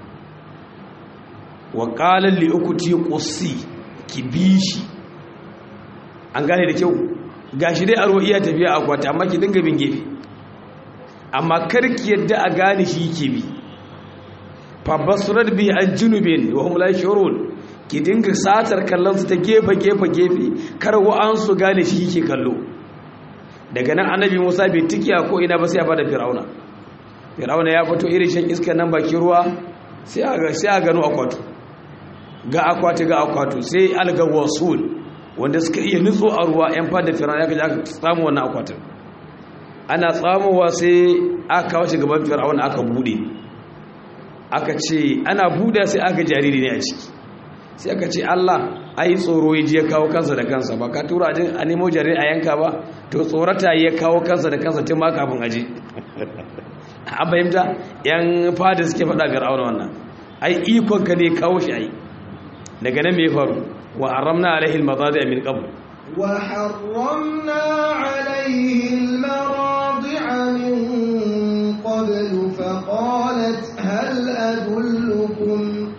wa ƙalar li'ukuti ƙusi ki bi shi an gane da kyau ga shi dai aro iya tafiya a kwata amma ki dinga bin gefe amma karki yadda a gane shi ke bi fabasurar bi an junubin wa hum la shurun ki dinga satar kallon su ta gefe gefe gefe kar an su gane shi ke kallo daga nan annabi Musa bai tikiya ko ina ba sai ya bada Fir'auna Fir'auna ya fito irin shan iska nan baki ruwa sai a sai a gano akwatu ga akwati ga akwatu sai alga wasul wanda suka iya nutso a ruwa yan fada Fir'auna ya kaje aka samu wannan akwatin ana tsamowa sai aka kawo shi gaban Fir'auna aka bude aka ce ana buda sai aka jariri ne a ciki sai aka ce Allah ai tsoro ya je kawo kansa da kansa ba ka tura a nemo jariri a yanka ba to tsorata ya kawo kansa da kansa tun ma kafin aje an fahimta yan fada suke faɗa fir'auna wannan ai ikon ka ne kawo shi ai daga nan me faru wa haramna alaihi almadadi min qabl wa harramna alaihi almaradi'a min qabl fa qalat hal adullukum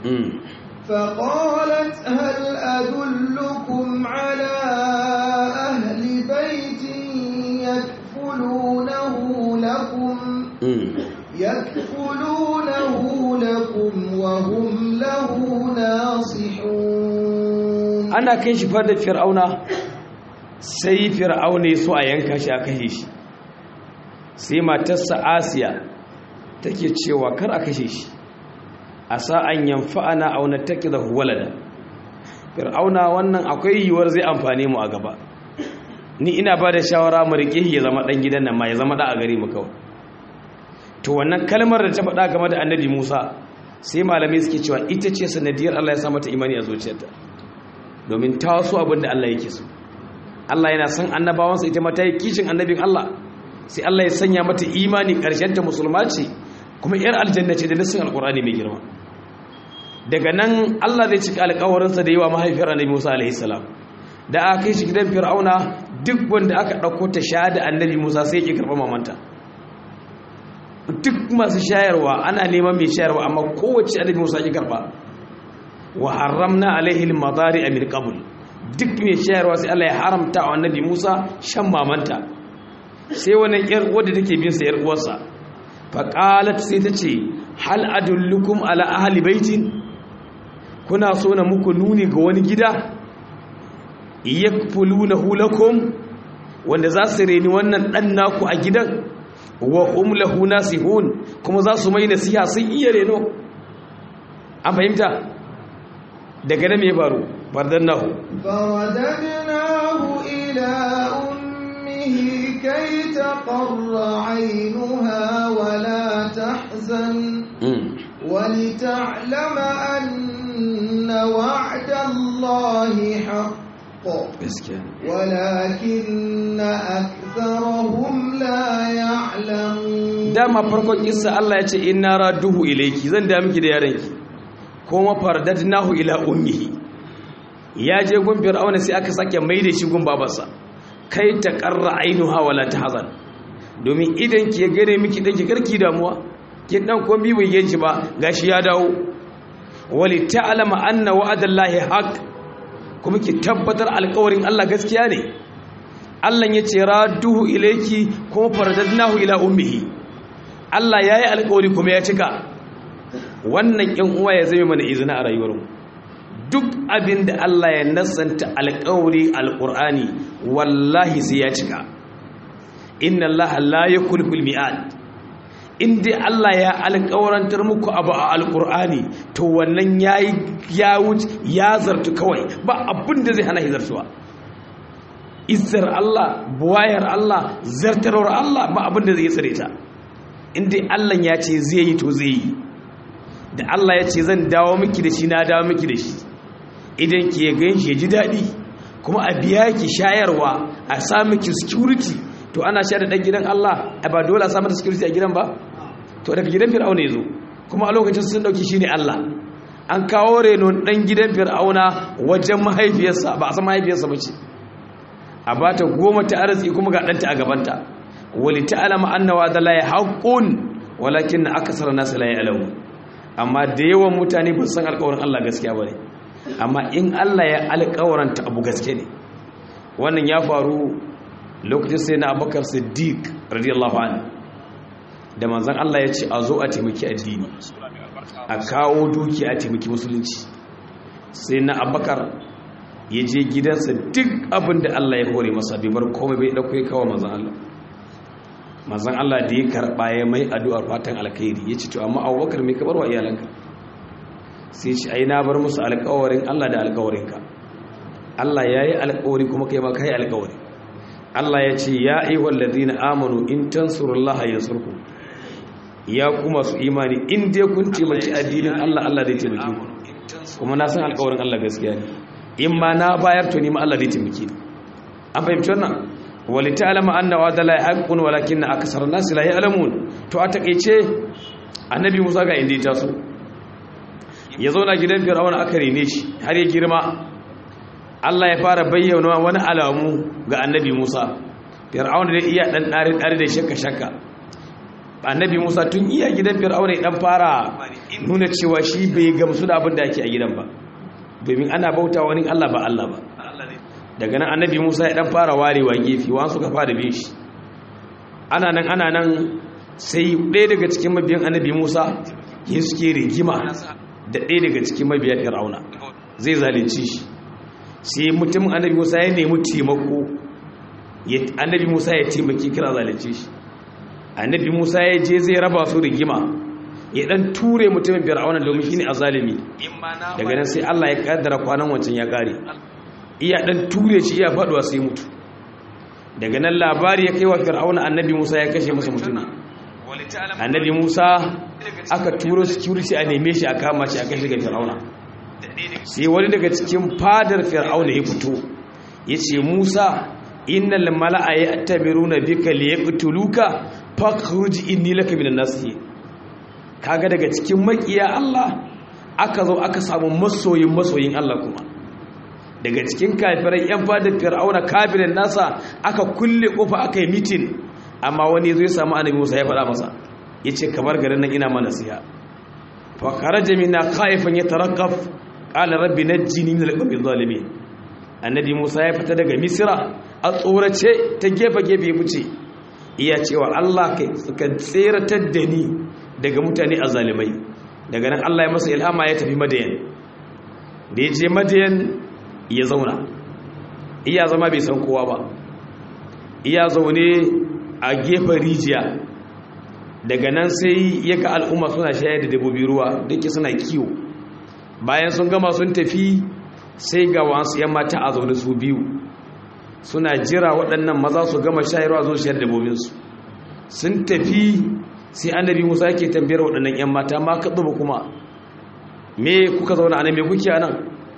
فقالت هل أدلكم على أهل بيت يكفلونه لكم يكفلونه لكم وهم له ناصحون أنا كيش فرد فرعون sai fir'auna ya so a yanka shi a kashe shi sai matarsa asiya take cewa kar a kashe shi a sa'an yamfa'ana a wani take da walada fir'auna wannan akwai yiwuwar zai amfani mu a gaba ni ina ba da shawara mu rike ya zama ɗan gidan nan ma ya zama da a gari mu kawai to wannan kalmar da ta faɗa game da annabi musa sai malamai suke cewa ita ce sanadiyar allah ya sa mata imani a zuciyarta domin ta wasu abin da allah yake so allah yana son annabawansa ita mata yi kishin annabin allah sai allah ya sanya mata imani ta musulma ce kuma yar aljanna ce da nassin alkur'ani mai girma daga nan Allah zai cika alƙawarinsa da yawa mahaifiyar annabi Musa alaihi salam da aka kai shi gidan Fir'auna duk wanda aka dauko ta sha da annabi Musa sai ya karba mamanta duk masu shayarwa ana neman mai shayarwa amma kowace annabi Musa ya karba wa haramna alaihi al-madari min qabl duk mai shayarwa sai Allah ya haramta wa annabi Musa shan mamanta sai wannan yar wadda take bin sa yar uwarsa faƙalat sai ta ce hal adullukum ala ahli baitin kuna so na muku nuni ga wani gida yakfulunahu lakum wanda za su reni wannan dan naku a gidan wa hum lahu nasihun kuma za su mai nasiha sun iya reno an fahimta daga nan me faru fardannahu فرددناه إلى أمه كي تقر عينها ولا تحزن ولتعلم أن وعد الله حق ولكن أكثرهم لا يعلمون dama farkon kissa Allah ya ce inna raduhu ilayki zan da miki da yaranki kuma fardadnahu ila ummihi ya je gun fir'auna sai aka sake mai da shi gun babarsa kai ta karra ainuha wala tahzan domin idan ki ya gare miki dan ki karki damuwa kin dan kon bi bai yanci ba gashi ya dawo wali ta'lama anna wa'adallahi haqq kuma ki tabbatar alƙawarin Allah gaskiya ne Allah ya ce raduhu ilayki kuma fardadnahu ila ummihi Allah yayi alƙawari kuma ya cika wannan ƴan uwa ya zame mana izina a rayuwarmu duk abin da Allah ya nasanta alƙawari alƙur'ani wallahi sai ya cika inna Allah la yakulkul mi'ad in dai Allah ya alƙawarantar muku abu a alƙur'ani to wannan yayi ya wuce ya zartu kawai ba abin da zai hana shi zartuwa izzar Allah buwayar Allah zartarwar Allah ba abin da zai tsare ta in dai Allah ya ce zai yi to zai yi da Allah ya ce zan dawo miki da shi na dawo miki da shi idan ki ya gan shi ya ji daɗi kuma a biya ki shayarwa a sa miki security to ana shayar da ɗan gidan Allah a ba dole a samar da security a gidan ba to daga gidan fir'auna ya zo kuma a lokacin sun ɗauki shi ne Allah an kawo renon ɗan gidan fir'auna wajen mahaifiyarsa ba a san mahaifiyarsa ba ce a ba ta goma ta arziki kuma ga ɗanta a gabanta wali ta alama annawa da laye haƙƙun walakin na akasar nasu laye alamu amma da yawan mutane ba san alƙawarin Allah gaskiya ba ne amma in Allah ya alƙawaranta abu gaske ne wannan ya faru lokacin sai na abakar siddiq radiyallahu anhu da manzon Allah ya ce a zo a taimaki addini a kawo duki a taimaki musulunci sai na abakar ya je gidansa duk abin da Allah ya hore masa bai bar komai bai dauko ya kawo manzon Allah manzon Allah da ya karba ya mai addu'ar fatan alkhairi ya ce to amma Abubakar me ka bar wa iyalanka sai ce ai na bar musu alƙawarin Allah da alƙawarinka Allah yayi alƙawari kuma kai ma kai alƙawari Allah ya ce ya ayyuhal ladina amanu in tansurullaha yansurkum ya kuma su imani in dai kun taimaki addinin Allah Allah zai taimake ku kuma na san alƙawarin Allah gaskiya ne in ma na bayar to ni ma Allah zai taimake ni an fahimci wannan wali ta'lama anna wa la haqqun walakin aksar an-nas la ya'lamun to a takeice annabi Musa ga inda ya taso ya zauna gidan Fir'auna aka rene shi har ya girma Allah ya fara bayyana wani alamu ga annabi Musa Fir'auna da iya dan dare dare da shakka shakka annabi Musa tun iya gidan Fir'auna ya dan fara nuna cewa shi bai gamsu da abin da yake a gidan ba domin ana bauta wani Allah ba Allah ba daga nan annabi Musa ya dan fara warewa gefe wa suka fara bin shi ana nan ana nan sai ɗaya daga cikin mabiyan annabi Musa ya suke rigima da ɗaya daga cikin mabiyan Fir'auna zai zalunci shi sai mutumin annabi Musa ya nemi taimako annabi Musa ya taimaki kira zalunci shi annabi Musa ya je zai raba su rigima ya dan ture mutumin Fir'auna domin shine azalimi daga nan sai Allah ya kaddara kwanan wancan ya kare iya dan ture shi iya faduwa sai mutu daga nan labari ya kai wa Fir'auna annabi Musa ya kashe masa mutumi annabi Musa aka turo security a neme shi a kama shi a kashe ga Fir'auna sai wani daga cikin fadar Fir'auna ya fito yace Musa innal mala'a ya'tamiruna bika liyaqtuluka fakhruj inni laka minan nasihin kaga daga cikin makiya Allah aka zo aka samu masoyin masoyin Allah kuma daga cikin kafirai yan fadar fir'auna kafirin nasa aka kulle kofa aka yi mitin amma wani zai samu annabi Musa ya faɗa masa yace kamar garin nan ina mana siya fa kharaja minna khaifan yataraqqaf qala rabbi najjini min al-qawmi zalimin annabi Musa ya fita daga Misra a tsorace ta gefe gefe fice iya cewa Allah kai suka tseratar da ni daga mutane a zalimai daga nan Allah ya masa ilhama ya tafi madayan da ya je madayan ya zauna iya zama bai san kowa ba iya zaune a gefen rijiya daga nan sai ya ga al'umma suna shayar da dabobi ruwa da ke suna kiwo bayan sun gama sun tafi sai ga wasu yan mata a zaune su biyu suna jira waɗannan maza su gama shayarwa zo shayar dabobinsu sun tafi sai annabi musa ke tambayar waɗannan 'yan mata ma ka ɗuba kuma me kuka zauna anan me kuke anan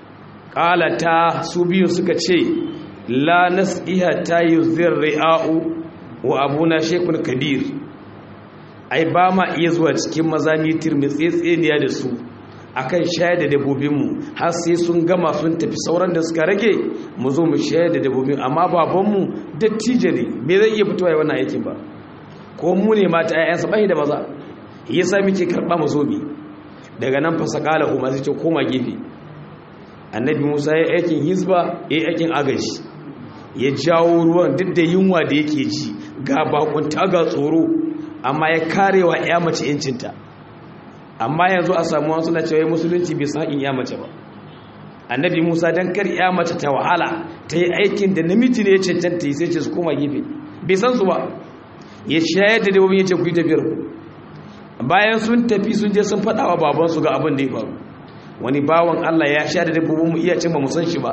ƙalata su biyu suka ce la nasiha ta yi ri'a'u wa abuna shekun kabir ai ba ma iya zuwa cikin maza mitir mai tsetseniya da su akan shayar da dabobinmu har sai sun gama sun tafi sauran da suka rage mu zo mu shayar da dabobin amma babanmu dattijo ne me zai iya fitowa wannan aikin ba ko mu ne mata ayyansa bai da maza yasa muke karba mu zo bi daga nan fasa kala kuma sai ce koma gefe annabi Musa ya aikin hizba ya aikin agaji ya jawo ruwan duk da yunwa da yake ji ga bakunta ga tsoro amma ya karewa ya mace yancinta amma yanzu a samu wasu na cewa musulunci bai san in ya mace ba annabi Musa dan kar ya mace ta wahala ta yi aikin da namiji ne ya cancanta yi sai ce su koma gefe bai san su ba ya shayar da dabbobin ya ce ku yi tafiyar ku bayan sun tafi sun je sun faɗa wa babansu ga abin da ya faru wani bawan Allah ya sha da dabbobin mu iya cin ba mu san shi ba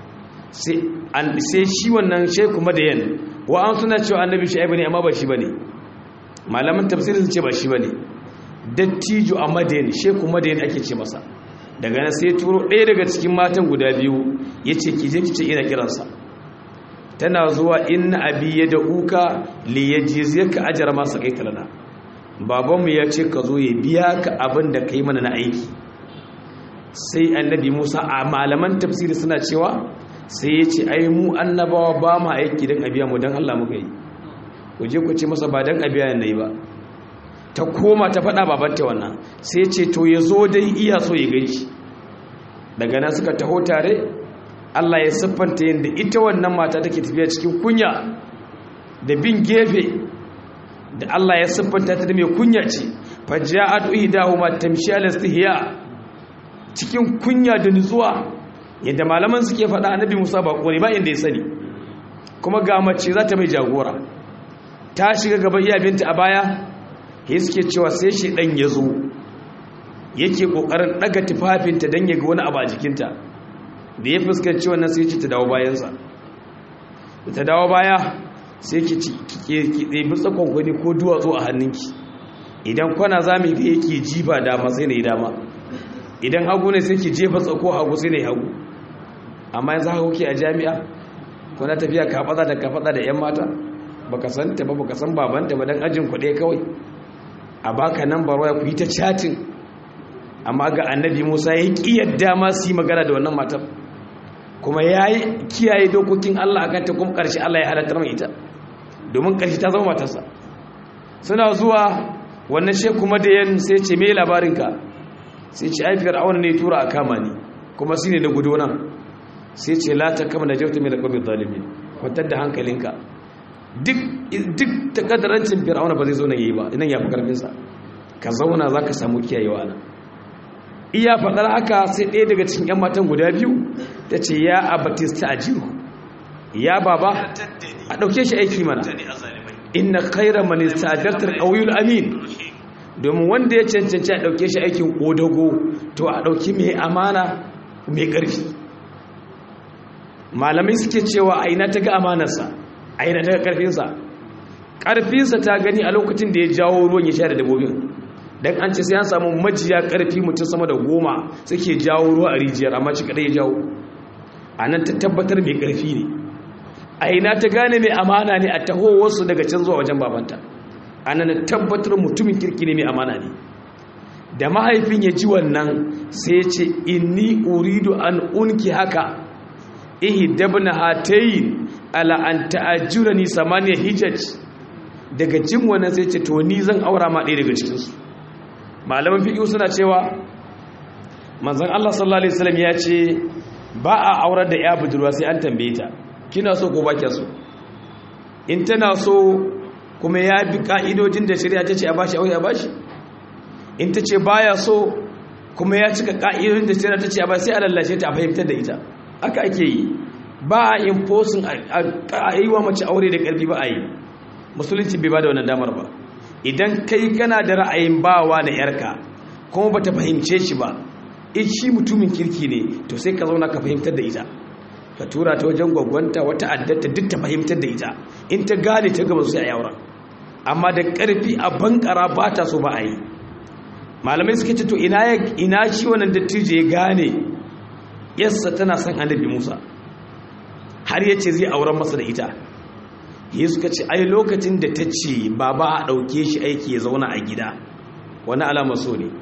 sai shi wannan sheku madayan wa an suna cewa annabi shi ne amma ba shi bane malaman tafsirin sun ce ba shi bane dattijo a madayin sheku madayin ake ce masa daga nan sai turo ɗaya daga cikin matan guda biyu ya ce ki je ki ce ina kiransa tana zuwa inna abi ya da uka li ya jizye ka ajiyar masa kai talana babanmu ya ce ka zo ya biya ka abin da ka yi mana na aiki sai annabi musa a malaman tafsiri suna cewa sai ya ce ai mu annabawa ba mu aiki don abiya mu don allah muka yi ku je ku ce masa ba don abiya na yi ba ta koma ta faɗa babanta wannan sai ce to ya zo dai iya so ya gaishe daga nan suka taho tare Allah ya siffanta yadda ita wannan mata take tafiya cikin kunya da bin gefe da Allah ya siffanta ta da mai kunya ce faja'at ihdahuma tamshi ala istihya cikin kunya da nutsuwa yadda malaman suke faɗa annabi Musa ba kore ba inda ya sani kuma ga mace za ta mai jagora ta shiga gaban iyabinta a baya ya suke cewa sai shi ɗan ya zo yake ƙoƙarin ɗaga tufafinta don ya ga wani abu a jikinta da ya fuskanci wannan sai ce ta dawo bayansa da ta dawo baya sai ki ɗebi tsakon gwani ko duwatsu a hannunki idan kwana za mu ga yake jiba dama sai na yi dama idan hagu ne sai ki jefa tsako hagu sai na yi hagu amma yanzu haka kuke a jami'a kuna tafiya ka faɗa da ka faɗa da 'yan mata baka san ta ba baka san babanta ba dan ajin ku ɗaya kawai a baka nan barwaya ku yi ta chatin amma ga annabi Musa ya ki yadda ma su yi magana da wannan matar kuma ya yi kiyaye dokokin Allah akan ta kuma ƙarshe Allah ya halartar mai ita domin ƙarshe ta zama matarsa suna zuwa wannan she kuma da yan sai ce me labarinka sai ce ai fir'auna ne tura a kama ni kuma shine na gudu nan sai ce la ta kama najauta min alqawmi zalimin kwantar da hankalinka duk duk takaddarancin fir'auna ba zai zo nan yayi ba idan ya fi karfin sa ka zauna zaka samu kiyayewa nan iya faɗar haka sai ɗaya daga cikin 'yan matan guda biyu ta ce ya abatista a jiru ya baba a ɗauke shi aiki mana inna kaira manista ajartar ƙauyul amin domin wanda ya cancanci a ɗauke shi aikin ƙodago to a ɗauki mai amana mai ƙarfi malamai suke cewa a ina ta ga amanarsa a ina ta ga ƙarfinsa ƙarfinsa ta gani a lokacin da ya jawo ruwan ya sha da dabobin dan an ce sai an samu majiya karfi mutum sama da goma suke jawo ruwa a rijiyar amma shi kadai ya jawo a nan ta tabbatar mai karfi ne a ina ta gane mai amana ne a taho wasu daga can zuwa wajen babanta a nan tabbatar mutumin kirki ne mai amana ne da mahaifin ya ji wannan sai ce inni uridu an unki haka ihdabna hatayn ala an ta'ajjurani samaniya hijaj daga jin wannan sai ce to ni zan aura ma ɗaya daga cikinsu malaman fiƙi suna cewa manzan Allah sallallahu Alaihi wasallam ya ce ba a aurar da ya budurwa sai an tambaye ta kina so ko bakya so in tana so kuma ya bi ka'idojin da shari'a ta ce a bashi aure a bashi in ta ce baya so kuma ya cika ka'idojin da shari'a ta ce a bashi sai a lallashe ta a fahimtar da ita aka ake yi ba a imposin a yi wa mace aure da ƙarfi ba a yi musulunci bai ba da wannan damar ba idan kai kana da ra'ayin bawa na yarka kuma bata fahimce shi ba in shi mutumin kirki ne to sai ka zauna ka fahimtar da ita ka tura ta wajen gwagwanta wata addata duk ta fahimtar da ita in ta gane ta gaba sai a yawra amma da karfi a bankara ba ta so ba a yi malamai suka ce to ina ina shi wannan dattijo ya gane yassa tana son annabi Musa har yace zai auren masa da ita yi suka ce ai lokacin da ta ce baba a ɗauke shi aiki ya zauna a gida wani alamar so ne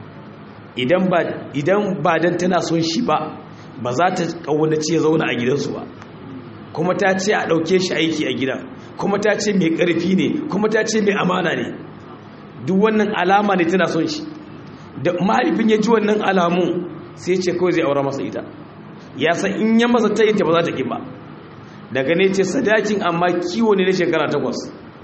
idan ba don tana son shi ba ba za ta ƙaunaci ya zauna a gidansu ba kuma ta ce a ɗauke shi aiki a gida kuma ta ce mai ƙarfi ne kuma ta ce mai amana ne duk wannan alama ne tana son shi da mahaifin ya ji wannan alamu sai ce kawai zai aura masa ita ya san in ya masa ta ita ba za ta ƙi ba daga ne ce sadakin amma kiwo ne na shekara takwas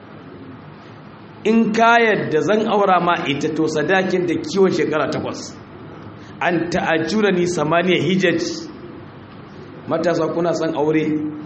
in ka yadda zan aura ma ita to sadakin da kiwon shekara takwas an ta'ajjura ni samaniya hijaj matasa kuna son aure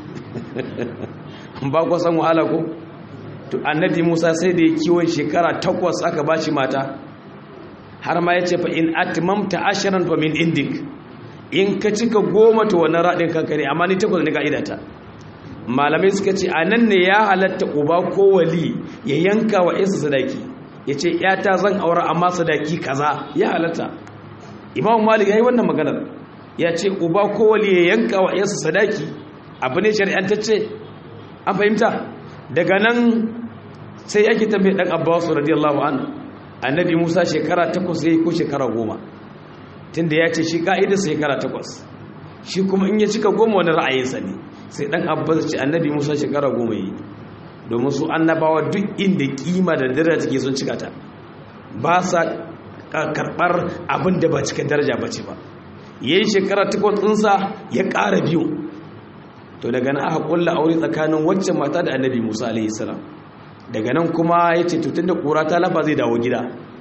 ba ku san wahala ko to annabi musa sai da ya kiwon shekara takwas aka ba shi mata har ma ya ce fa in atmamta ashirin fa min indik in ka cika goma to wannan raɗin kanka ne amma ni takwas ne ka'idata malamai suka ce a nan ne ya halatta uba ko wali ya yanka wa isa sadaki ya ce ‘yata zan aure amma sadaki kaza ya halatta imam malik ya yi wannan maganar ya ce uba kowali ya yanka wa ‘yarsa sadaki abu ne shari'antacce an fahimta daga nan sai yake tambaye ɗan abbasu radiyallahu an annabi musa shekara takwas ya yi ko shekara goma tun da ya ce shi ka'idar shekara takwas shi kuma in ya cika goma wani ra'ayinsa ne sai ɗan abbas ce annabi musa shekara goma yi domin su annabawa duk inda kima da daraja take sun cika ta ba sa karɓar abin da ba cikin daraja ba ce ba yayi shekara takwas ɗinsa ya ƙara biyu to daga nan aka kulla aure tsakanin waccan mata da annabi musa alaihi salam daga nan kuma ya ce tutun da ƙura ta lafa zai dawo gida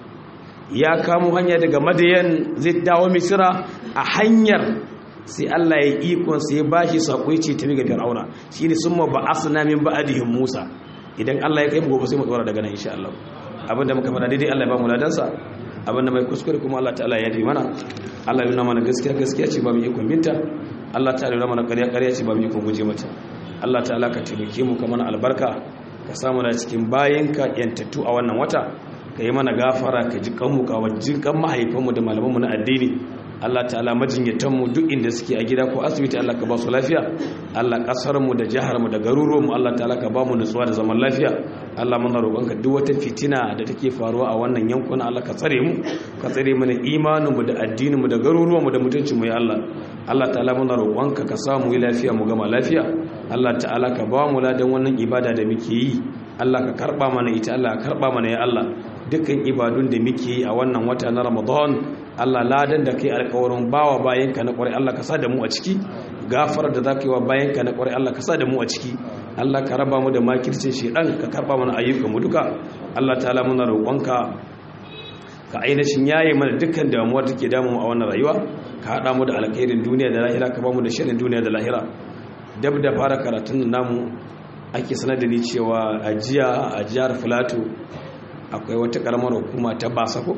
ya kamo hanya daga madayan zai dawo misira a hanyar sai Allah ya ikon sai ba shi sako ya ce tafi ga fir'auna shine summa ba'asna min ba'dihim Musa idan Allah ya kai mu gobe sai mu tsora daga nan insha Allah abinda muka fada daidai Allah ya ba mu ladansa abinda mai kuskure kuma Allah ta'ala ya yi mana Allah ya nuna mana gaskiya gaskiya ce ba mu ikon binta Allah ta'ala ya nuna mana ƙarya ƙarya ce ba mu ikon guje mata Allah ta'ala ka taimake mu ka mana albarka ka samu na cikin bayanka yantattu a wannan wata ka yi mana gafara ka ji kanmu ka wajin kan mahaifanmu da malamanmu na addini Allah ta'ala majinyatanmu duk inda suke a gida ko asibiti Allah ka ba su lafiya Allah kasarmu da jiharmu da garuruwanmu Allah ta'ala ka ba mu nutsuwa da zaman lafiya Allah muna roƙonka duk wata fitina da take faruwa a wannan yankuna Allah ka tsare mu ka tsare mana imaninmu da addininmu da garuruwanmu da mutuncinmu ya Allah Allah ta'ala muna roƙonka ka samu yi lafiya mu gama lafiya Allah ta'ala ka ba mu ladan wannan ibada da muke yi Allah ka karba mana ita Allah ka karba mana ya Allah dukkan ibadun da muke yi a wannan wata na Ramadan Allah ladan da kai alƙawarin bawa bayanka na ƙwarai Allah ka sa da mu a ciki gafar da zaka yi wa bayanka na ƙwarai Allah ka sa da mu a ciki Allah ka raba mu da makircin shedan ka karba mana ayyukan mu duka Allah ta'ala muna roƙonka ka ainihin yaye mana dukkan damuwar da take damu a wannan rayuwa ka hada mu da alkhairin duniya da lahira ka ba mu da shirin duniya da lahira dab da fara karatun namu ake sanar da ni cewa a jiya a jihar Filato akwai wata karamar hukuma ta Basako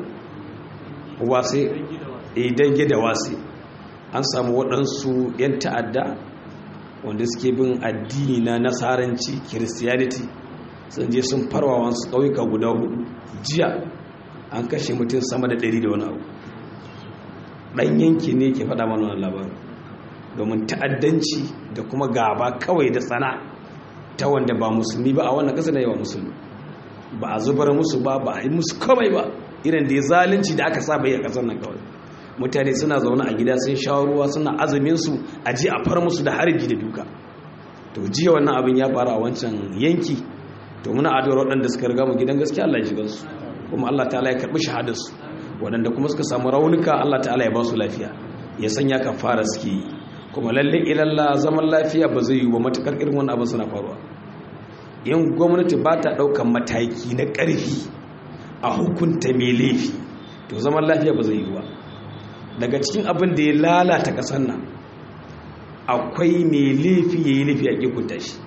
wase idan gida wase an samu waɗansu 'yan ta'adda wanda suke bin addini na nasaranci christianity sun je sun farwa wasu ƙauyuka guda hudu jiya an kashe mutum sama da ɗari da wani abu ɗan yanki ne ke faɗa mana wani labarin domin ta'addanci da kuma gaba kawai da tsana ta wanda ba musulmi ba a wannan ƙasa na yawa musulmi ba a zubar musu ba ba a yi musu kawai ba irin da ya zalunci da aka saba yi a ƙasar nan kawai mutane suna zaune a gida sun sha ruwa suna azumin su a ji a far musu da harbi da duka to jiya wannan abin ya faru a wancan yanki to muna addu'ar waɗanda suka riga mu gidan gaskiya Allah ya shiga su kuma Allah ta'ala ya karbi shahadar su waɗanda kuma suka samu raunuka Allah ta'ala ya ba su lafiya ya sanya kafara suke yi kuma lalle ilalla zaman lafiya ba zai yi ba matukar irin wannan abin suna faruwa in gwamnati ba ta ɗaukan mataki na ƙarfi a hukunta mai laifi to zaman lafiya ba zai yi ba daga cikin abin da ya lalata ƙasar nan akwai mai laifi ya yi laifi a ƙikunta shi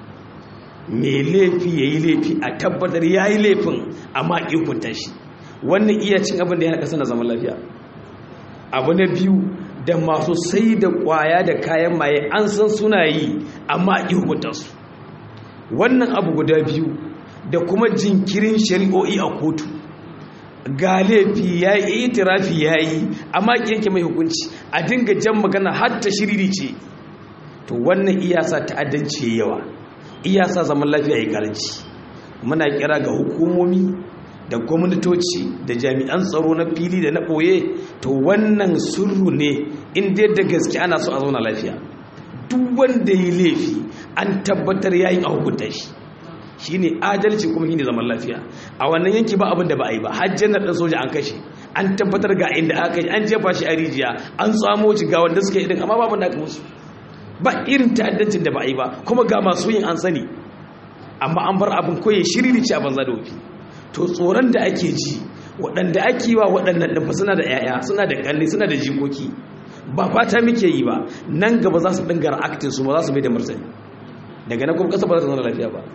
mai laifi ya yi laifi a tabbatar ya yi laifin amma ƙikunta shi wannan iya cin abin da ya ƙasar na zaman lafiya abu na biyu da masu sai da ƙwaya da kayan maye an san suna yi amma ƙikunta su wannan abu guda biyu da kuma jinkirin shari'o'i a kotu ga laifi ya yi itirafi ya yi amma yanke mai hukunci a dinga jan magana har ta shiriri ce to wannan iyasa ta'addanci yawa iyasa zaman lafiya ya karanci muna kira ga hukumomi da gwamnatoci da jami'an tsaro na fili da na ɓoye to wannan surru ne inda da gaske ana so a zauna lafiya duk wanda ya laifi an tabbatar yayin a hukunta shi shine adalci kuma shine zaman lafiya a wannan yanki ba abin da ba a yi ba hajjanar ɗan soja an kashe an tabbatar ga inda aka yi an jefa shi a rijiya an tsamo shi ga wanda suka yi din amma babu da aka musu ba irin ta'addancin da ba a yi ba kuma ga masu yin an sani amma an bar abin koye shiriri ci a banza da wofi to tsoron da ake ji waɗanda ake yi wa waɗannan ɗin suna da 'ya'ya suna da ƙalli suna da jikoki ba fata muke yi ba nan gaba za su dinga ra'aktin su ba za su mai da martani daga na kuma ƙasa ba za ta zama lafiya ba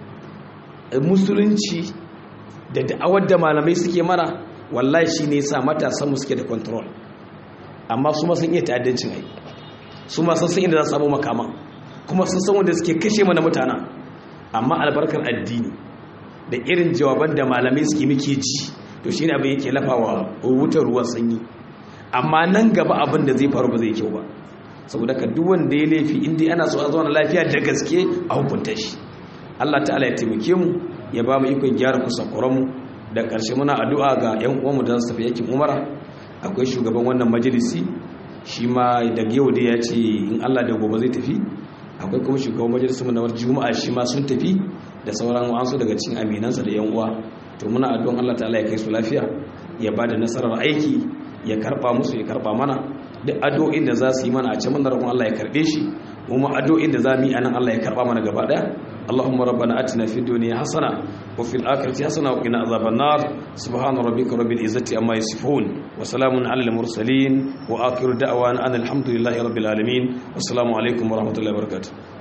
musulunci da da'awar da malamai suke mana wallahi shi ne sa matasan mu suke da control amma su ma sun iya ta'addancin ai su ma sun san inda za su samu makama kuma sun san wanda suke kashe mana mutana amma albarkar addini da irin jawaban da malamai suke muke ji to shine abin yake lafawa wutar ruwan sanyi amma nan gaba abin da zai faru ba zai kyau ba saboda ka duk wanda ya laifi inda ana so a zauna lafiya da gaske a hukunta shi Allah ta'ala ya taimake mu ya ba mu ikon gyara kusakuranmu da ƙarshe muna addu'a ga 'yan uwanmu da su tafi yakin umara akwai shugaban wannan majalisi shi ma da yau da ya ce in Allah da gobe zai tafi akwai kuma shugaban majalisun na juma'a shi ma sun tafi da sauran wa'ansu daga cikin aminansa da yan uwa to muna addu'an Allah ta'ala ya kai su lafiya ya ba da nasarar aiki ya karba musu ya karba mana duk addu'o'in da za su yi mana a can mun roƙon Allah ya karbe shi kuma addu'o'in da za mu yi anan Allah ya karba mana gaba daya اللهم ربنا اتنا في الدنيا حسنه وفي الاخره حسنه وقنا عذاب النار سبحان ربك رب العزه عما يصفون وسلام على المرسلين واخر دعوانا ان الحمد لله رب العالمين والسلام عليكم ورحمه الله وبركاته